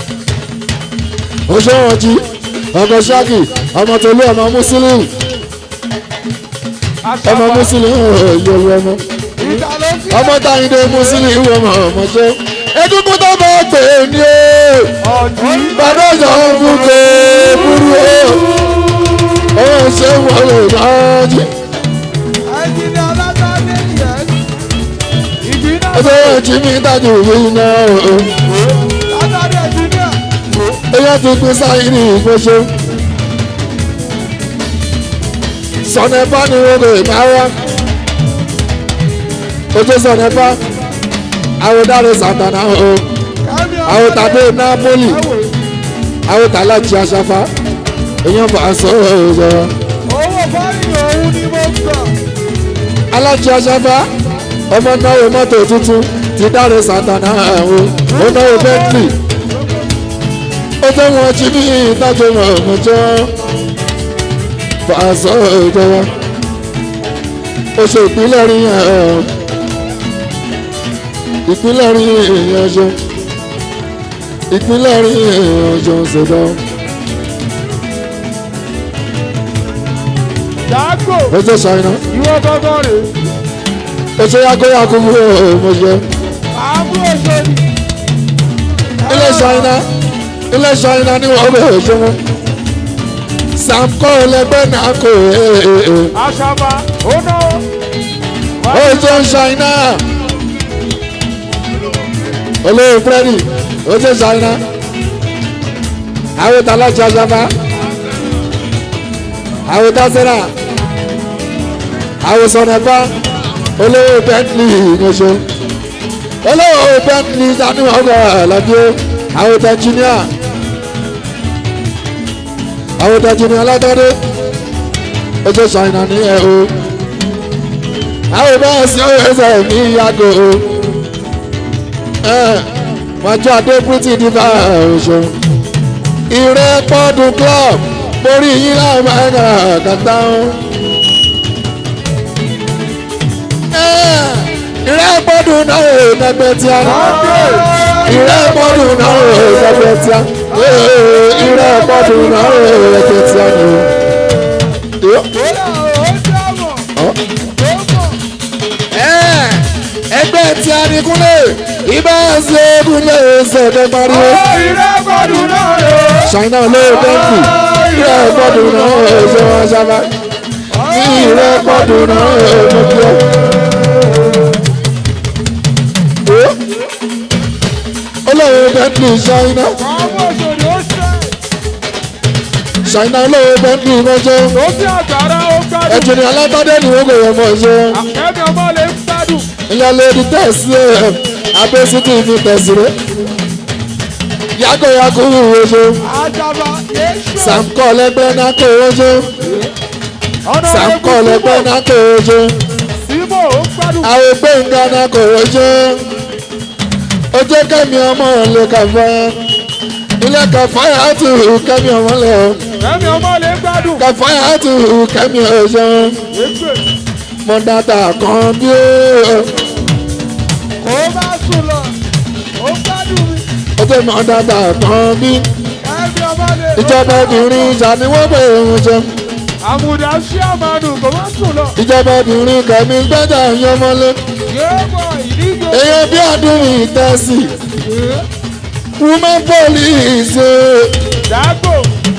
Oṣooṣi ọkọ̀ ṣáàkì ọmọ tolú ọmọ Mùsùlùmí ọmọ àṣàbà Mùsùlùmí yòówù ọmọ. ìjà ló fi. Ọmọ táyìndé Mùsùlùmí ọmọ ọmọ ṣe. Egungun tó bá pè é ní o. ọ̀dì. Bàbá ìjọ fún kò burú o. Ó ṣe wọlé náà jí. ẹ̀jìnlẹ̀ alágbádé yẹn. ìgbìnà Ọjọ́ ìjì mi dájú yìí náà o. látàrí ẹ̀jìnlẹ̀. Eyọ́ ti pín sáyé ní ìgbésẹ̀. Sọ̀nẹ́fà ni wọ́n lè máa wá. Ojú sọ̀nẹ́fà, àwòdáre sàtànà o. àwọn tàbí napoli àwọn tàlájì aṣáfá èèyàn bá a sọ ọ̀rọ̀ owó fáyìn òun ni mo gbà. alájì aṣáfá ọmọ náwó mọ́tò tuntun ti dáre santana àwọn ó náwó bentley ó tẹ́ wọn jí bí ìtajà mọ̀ ọ̀mọ̀jọ́ bá a sọ ọ̀rọ̀ ó ṣe ìpínlẹ̀ rí ẹ̀ ìpínlẹ̀ rí èèyàn ṣe ìpínlẹ̀ rí èèyàn ṣe ṣẹ̀dá Dàgbò ó ṣe ṣàìná ìwọ gángan rè ó ṣe yágóyágó mú ọmọṣẹ́ àbúrò sóni. ilé ṣàìná ilé ṣàìná ni wọ́n bẹ̀rẹ̀ ṣe wọn samko lẹgbẹ́ náà kò ee Àṣàbà ó náwó. ó ṣe ṣàìná olóyè fúrẹ́dì ó ṣe ṣàìná àwọn tàlájà ṣàfà àwọn tásẹ́rà àwọn sọ̀nẹ́fà olówó bentley ìyẹnṣẹ́ olówó bentley sani ọgbà àlàbíyé àwọn tẹ̀jìníà àwọn tẹ̀jìníà látọ́dé ó ṣe ṣàìná ní ẹ̀ o àwọn bẹ́ẹ̀ sí ẹsẹ̀ mi yàgò o mọ̀jọ́ adé pretty diva ọ̀ṣọ́ ìrẹ́ pọ́dún club borí yín láàmú ẹ̀ka kàtà o. ìrẹ́ pọ́dún náà ò nẹgbẹ́ tí a ní. ìrẹ́ pọ́dún náà ò nẹgbẹ́ tí a ní. ìrẹ́ pọ́dún náà ò nẹgbẹ́ tí a ní. Kódà ó dámọ̀. Ó mọ̀. ẹgbẹ́ tí a ní kúnlẹ̀ ibà ṣe kúnlẹ̀ ṣẹ̀dẹ̀ pariwo. Ó ìrẹ́gbọ̀dún náà rè ó. ṣàìná ló bẹ́ẹ̀kì ìrẹ́ gbọ́dún náà ṣe wọ́n sábà ní ìrẹ́ gbọ́dún náà mo kí ọ. olóòwò bẹ́ẹ̀kì ṣàìná Àwọn òṣèré ó ṣe. ṣàìná olóòwò bẹ́ẹ̀kì mọ́jọ́ Tó bí àgbàrá ó gbádùn. ẹ̀jẹ̀ ní alátọ́dé ni wọ́n kò yẹ mọ́ ṣe. Akẹ́mi ọmọ lè ń gbádùn. ìyá lady tẹ̀sí ẹ̀ abẹ́sítì fi tẹ̀sí rẹ̀ yàgò yàgò wúwo ṣe Àjàbá Yéṣu. sàmkọ́ lẹ́gbẹ́ náà kò wọ́n ṣe Ọ̀nà sàmkọ́ lẹ́gbẹ́ náà kò wọ́n ṣe. Símò ó gbádùn. àwọn gbẹ̀ngà náà kò rọ́jọ́ ojú kẹ́mi ọmọ lè kàfáyà ilé kàfáyà tù kẹ́mi ọmọ lè Akẹ́mi ọmọ lè ń gbádùn. kàfáyà tù kẹ́mi ọ̀ṣọ́ Ègbè. mọ dàtà kan bí ó Kò bá sùn lọ. Ó gbádùn mi. ojú mọ dàtà kan bí Akẹ́mi ọmọ lè. ìjọba obìnrin ìṣàníwọ́ bẹ̀rẹ̀ wọn jọ Àmùdá sí àmàlù kò bá sùn lọ. ìjọba obìnrin kẹ́mi gbẹ́jà yọmọlé Yéèmọ̀ ìdíje. èèyàn bí àdúrà ìtẹ́sí woman police Dàgbò.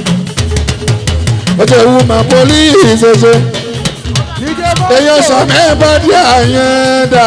ojú woman police ṣe. Díje bọ́. èèyàn sàmẹ́ bàdí àyẹn dà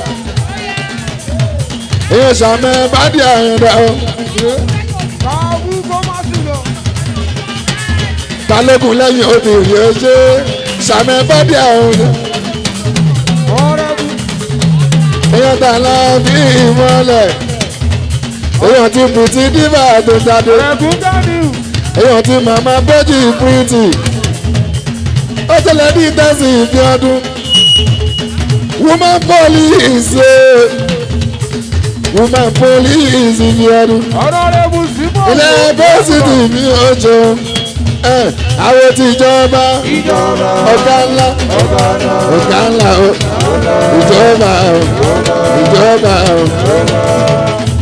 èèyàn sàmẹ́ bàdí àyẹn dà ó Kàwú kò má sùn lọ. balógun lẹ́yìn obìnrin ó ṣe sàmẹ́ bàdí àyẹn dà Ọ̀rẹ́ mi. èèyàn tà lọ bí ìmọ̀lẹ̀ èèyàn ti bùtí dìbà tó jáde Ẹ̀gún Ganiu. èèyàn ti màmá bẹ́jì pírítì ó tẹ̀lé ní tẹ́sí ìfi ọdún woman police woman police ìfi ọdún. Ọ̀rọ̀ rẹ̀ mú símọ̀. ilé bọ́sìtì mi ò jọ àwọn tí ìjọba Ìjọba. ọ̀gá ńlá ọ̀gá ńlá o ìjọba o ìjọba o.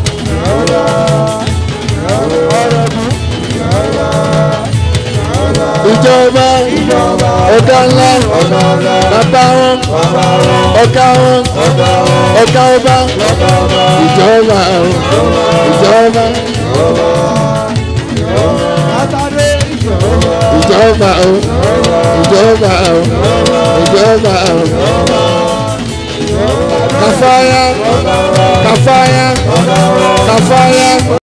ìjọba ọ̀gá ńlá bàbá wọn ọ̀gá wọn ọ̀gá ọba ìjọba o ìjọba. Látàdé ìjọba. ìjọba o ìjọba o ìjọba o kàfáyà kàfáyà kàfáyà.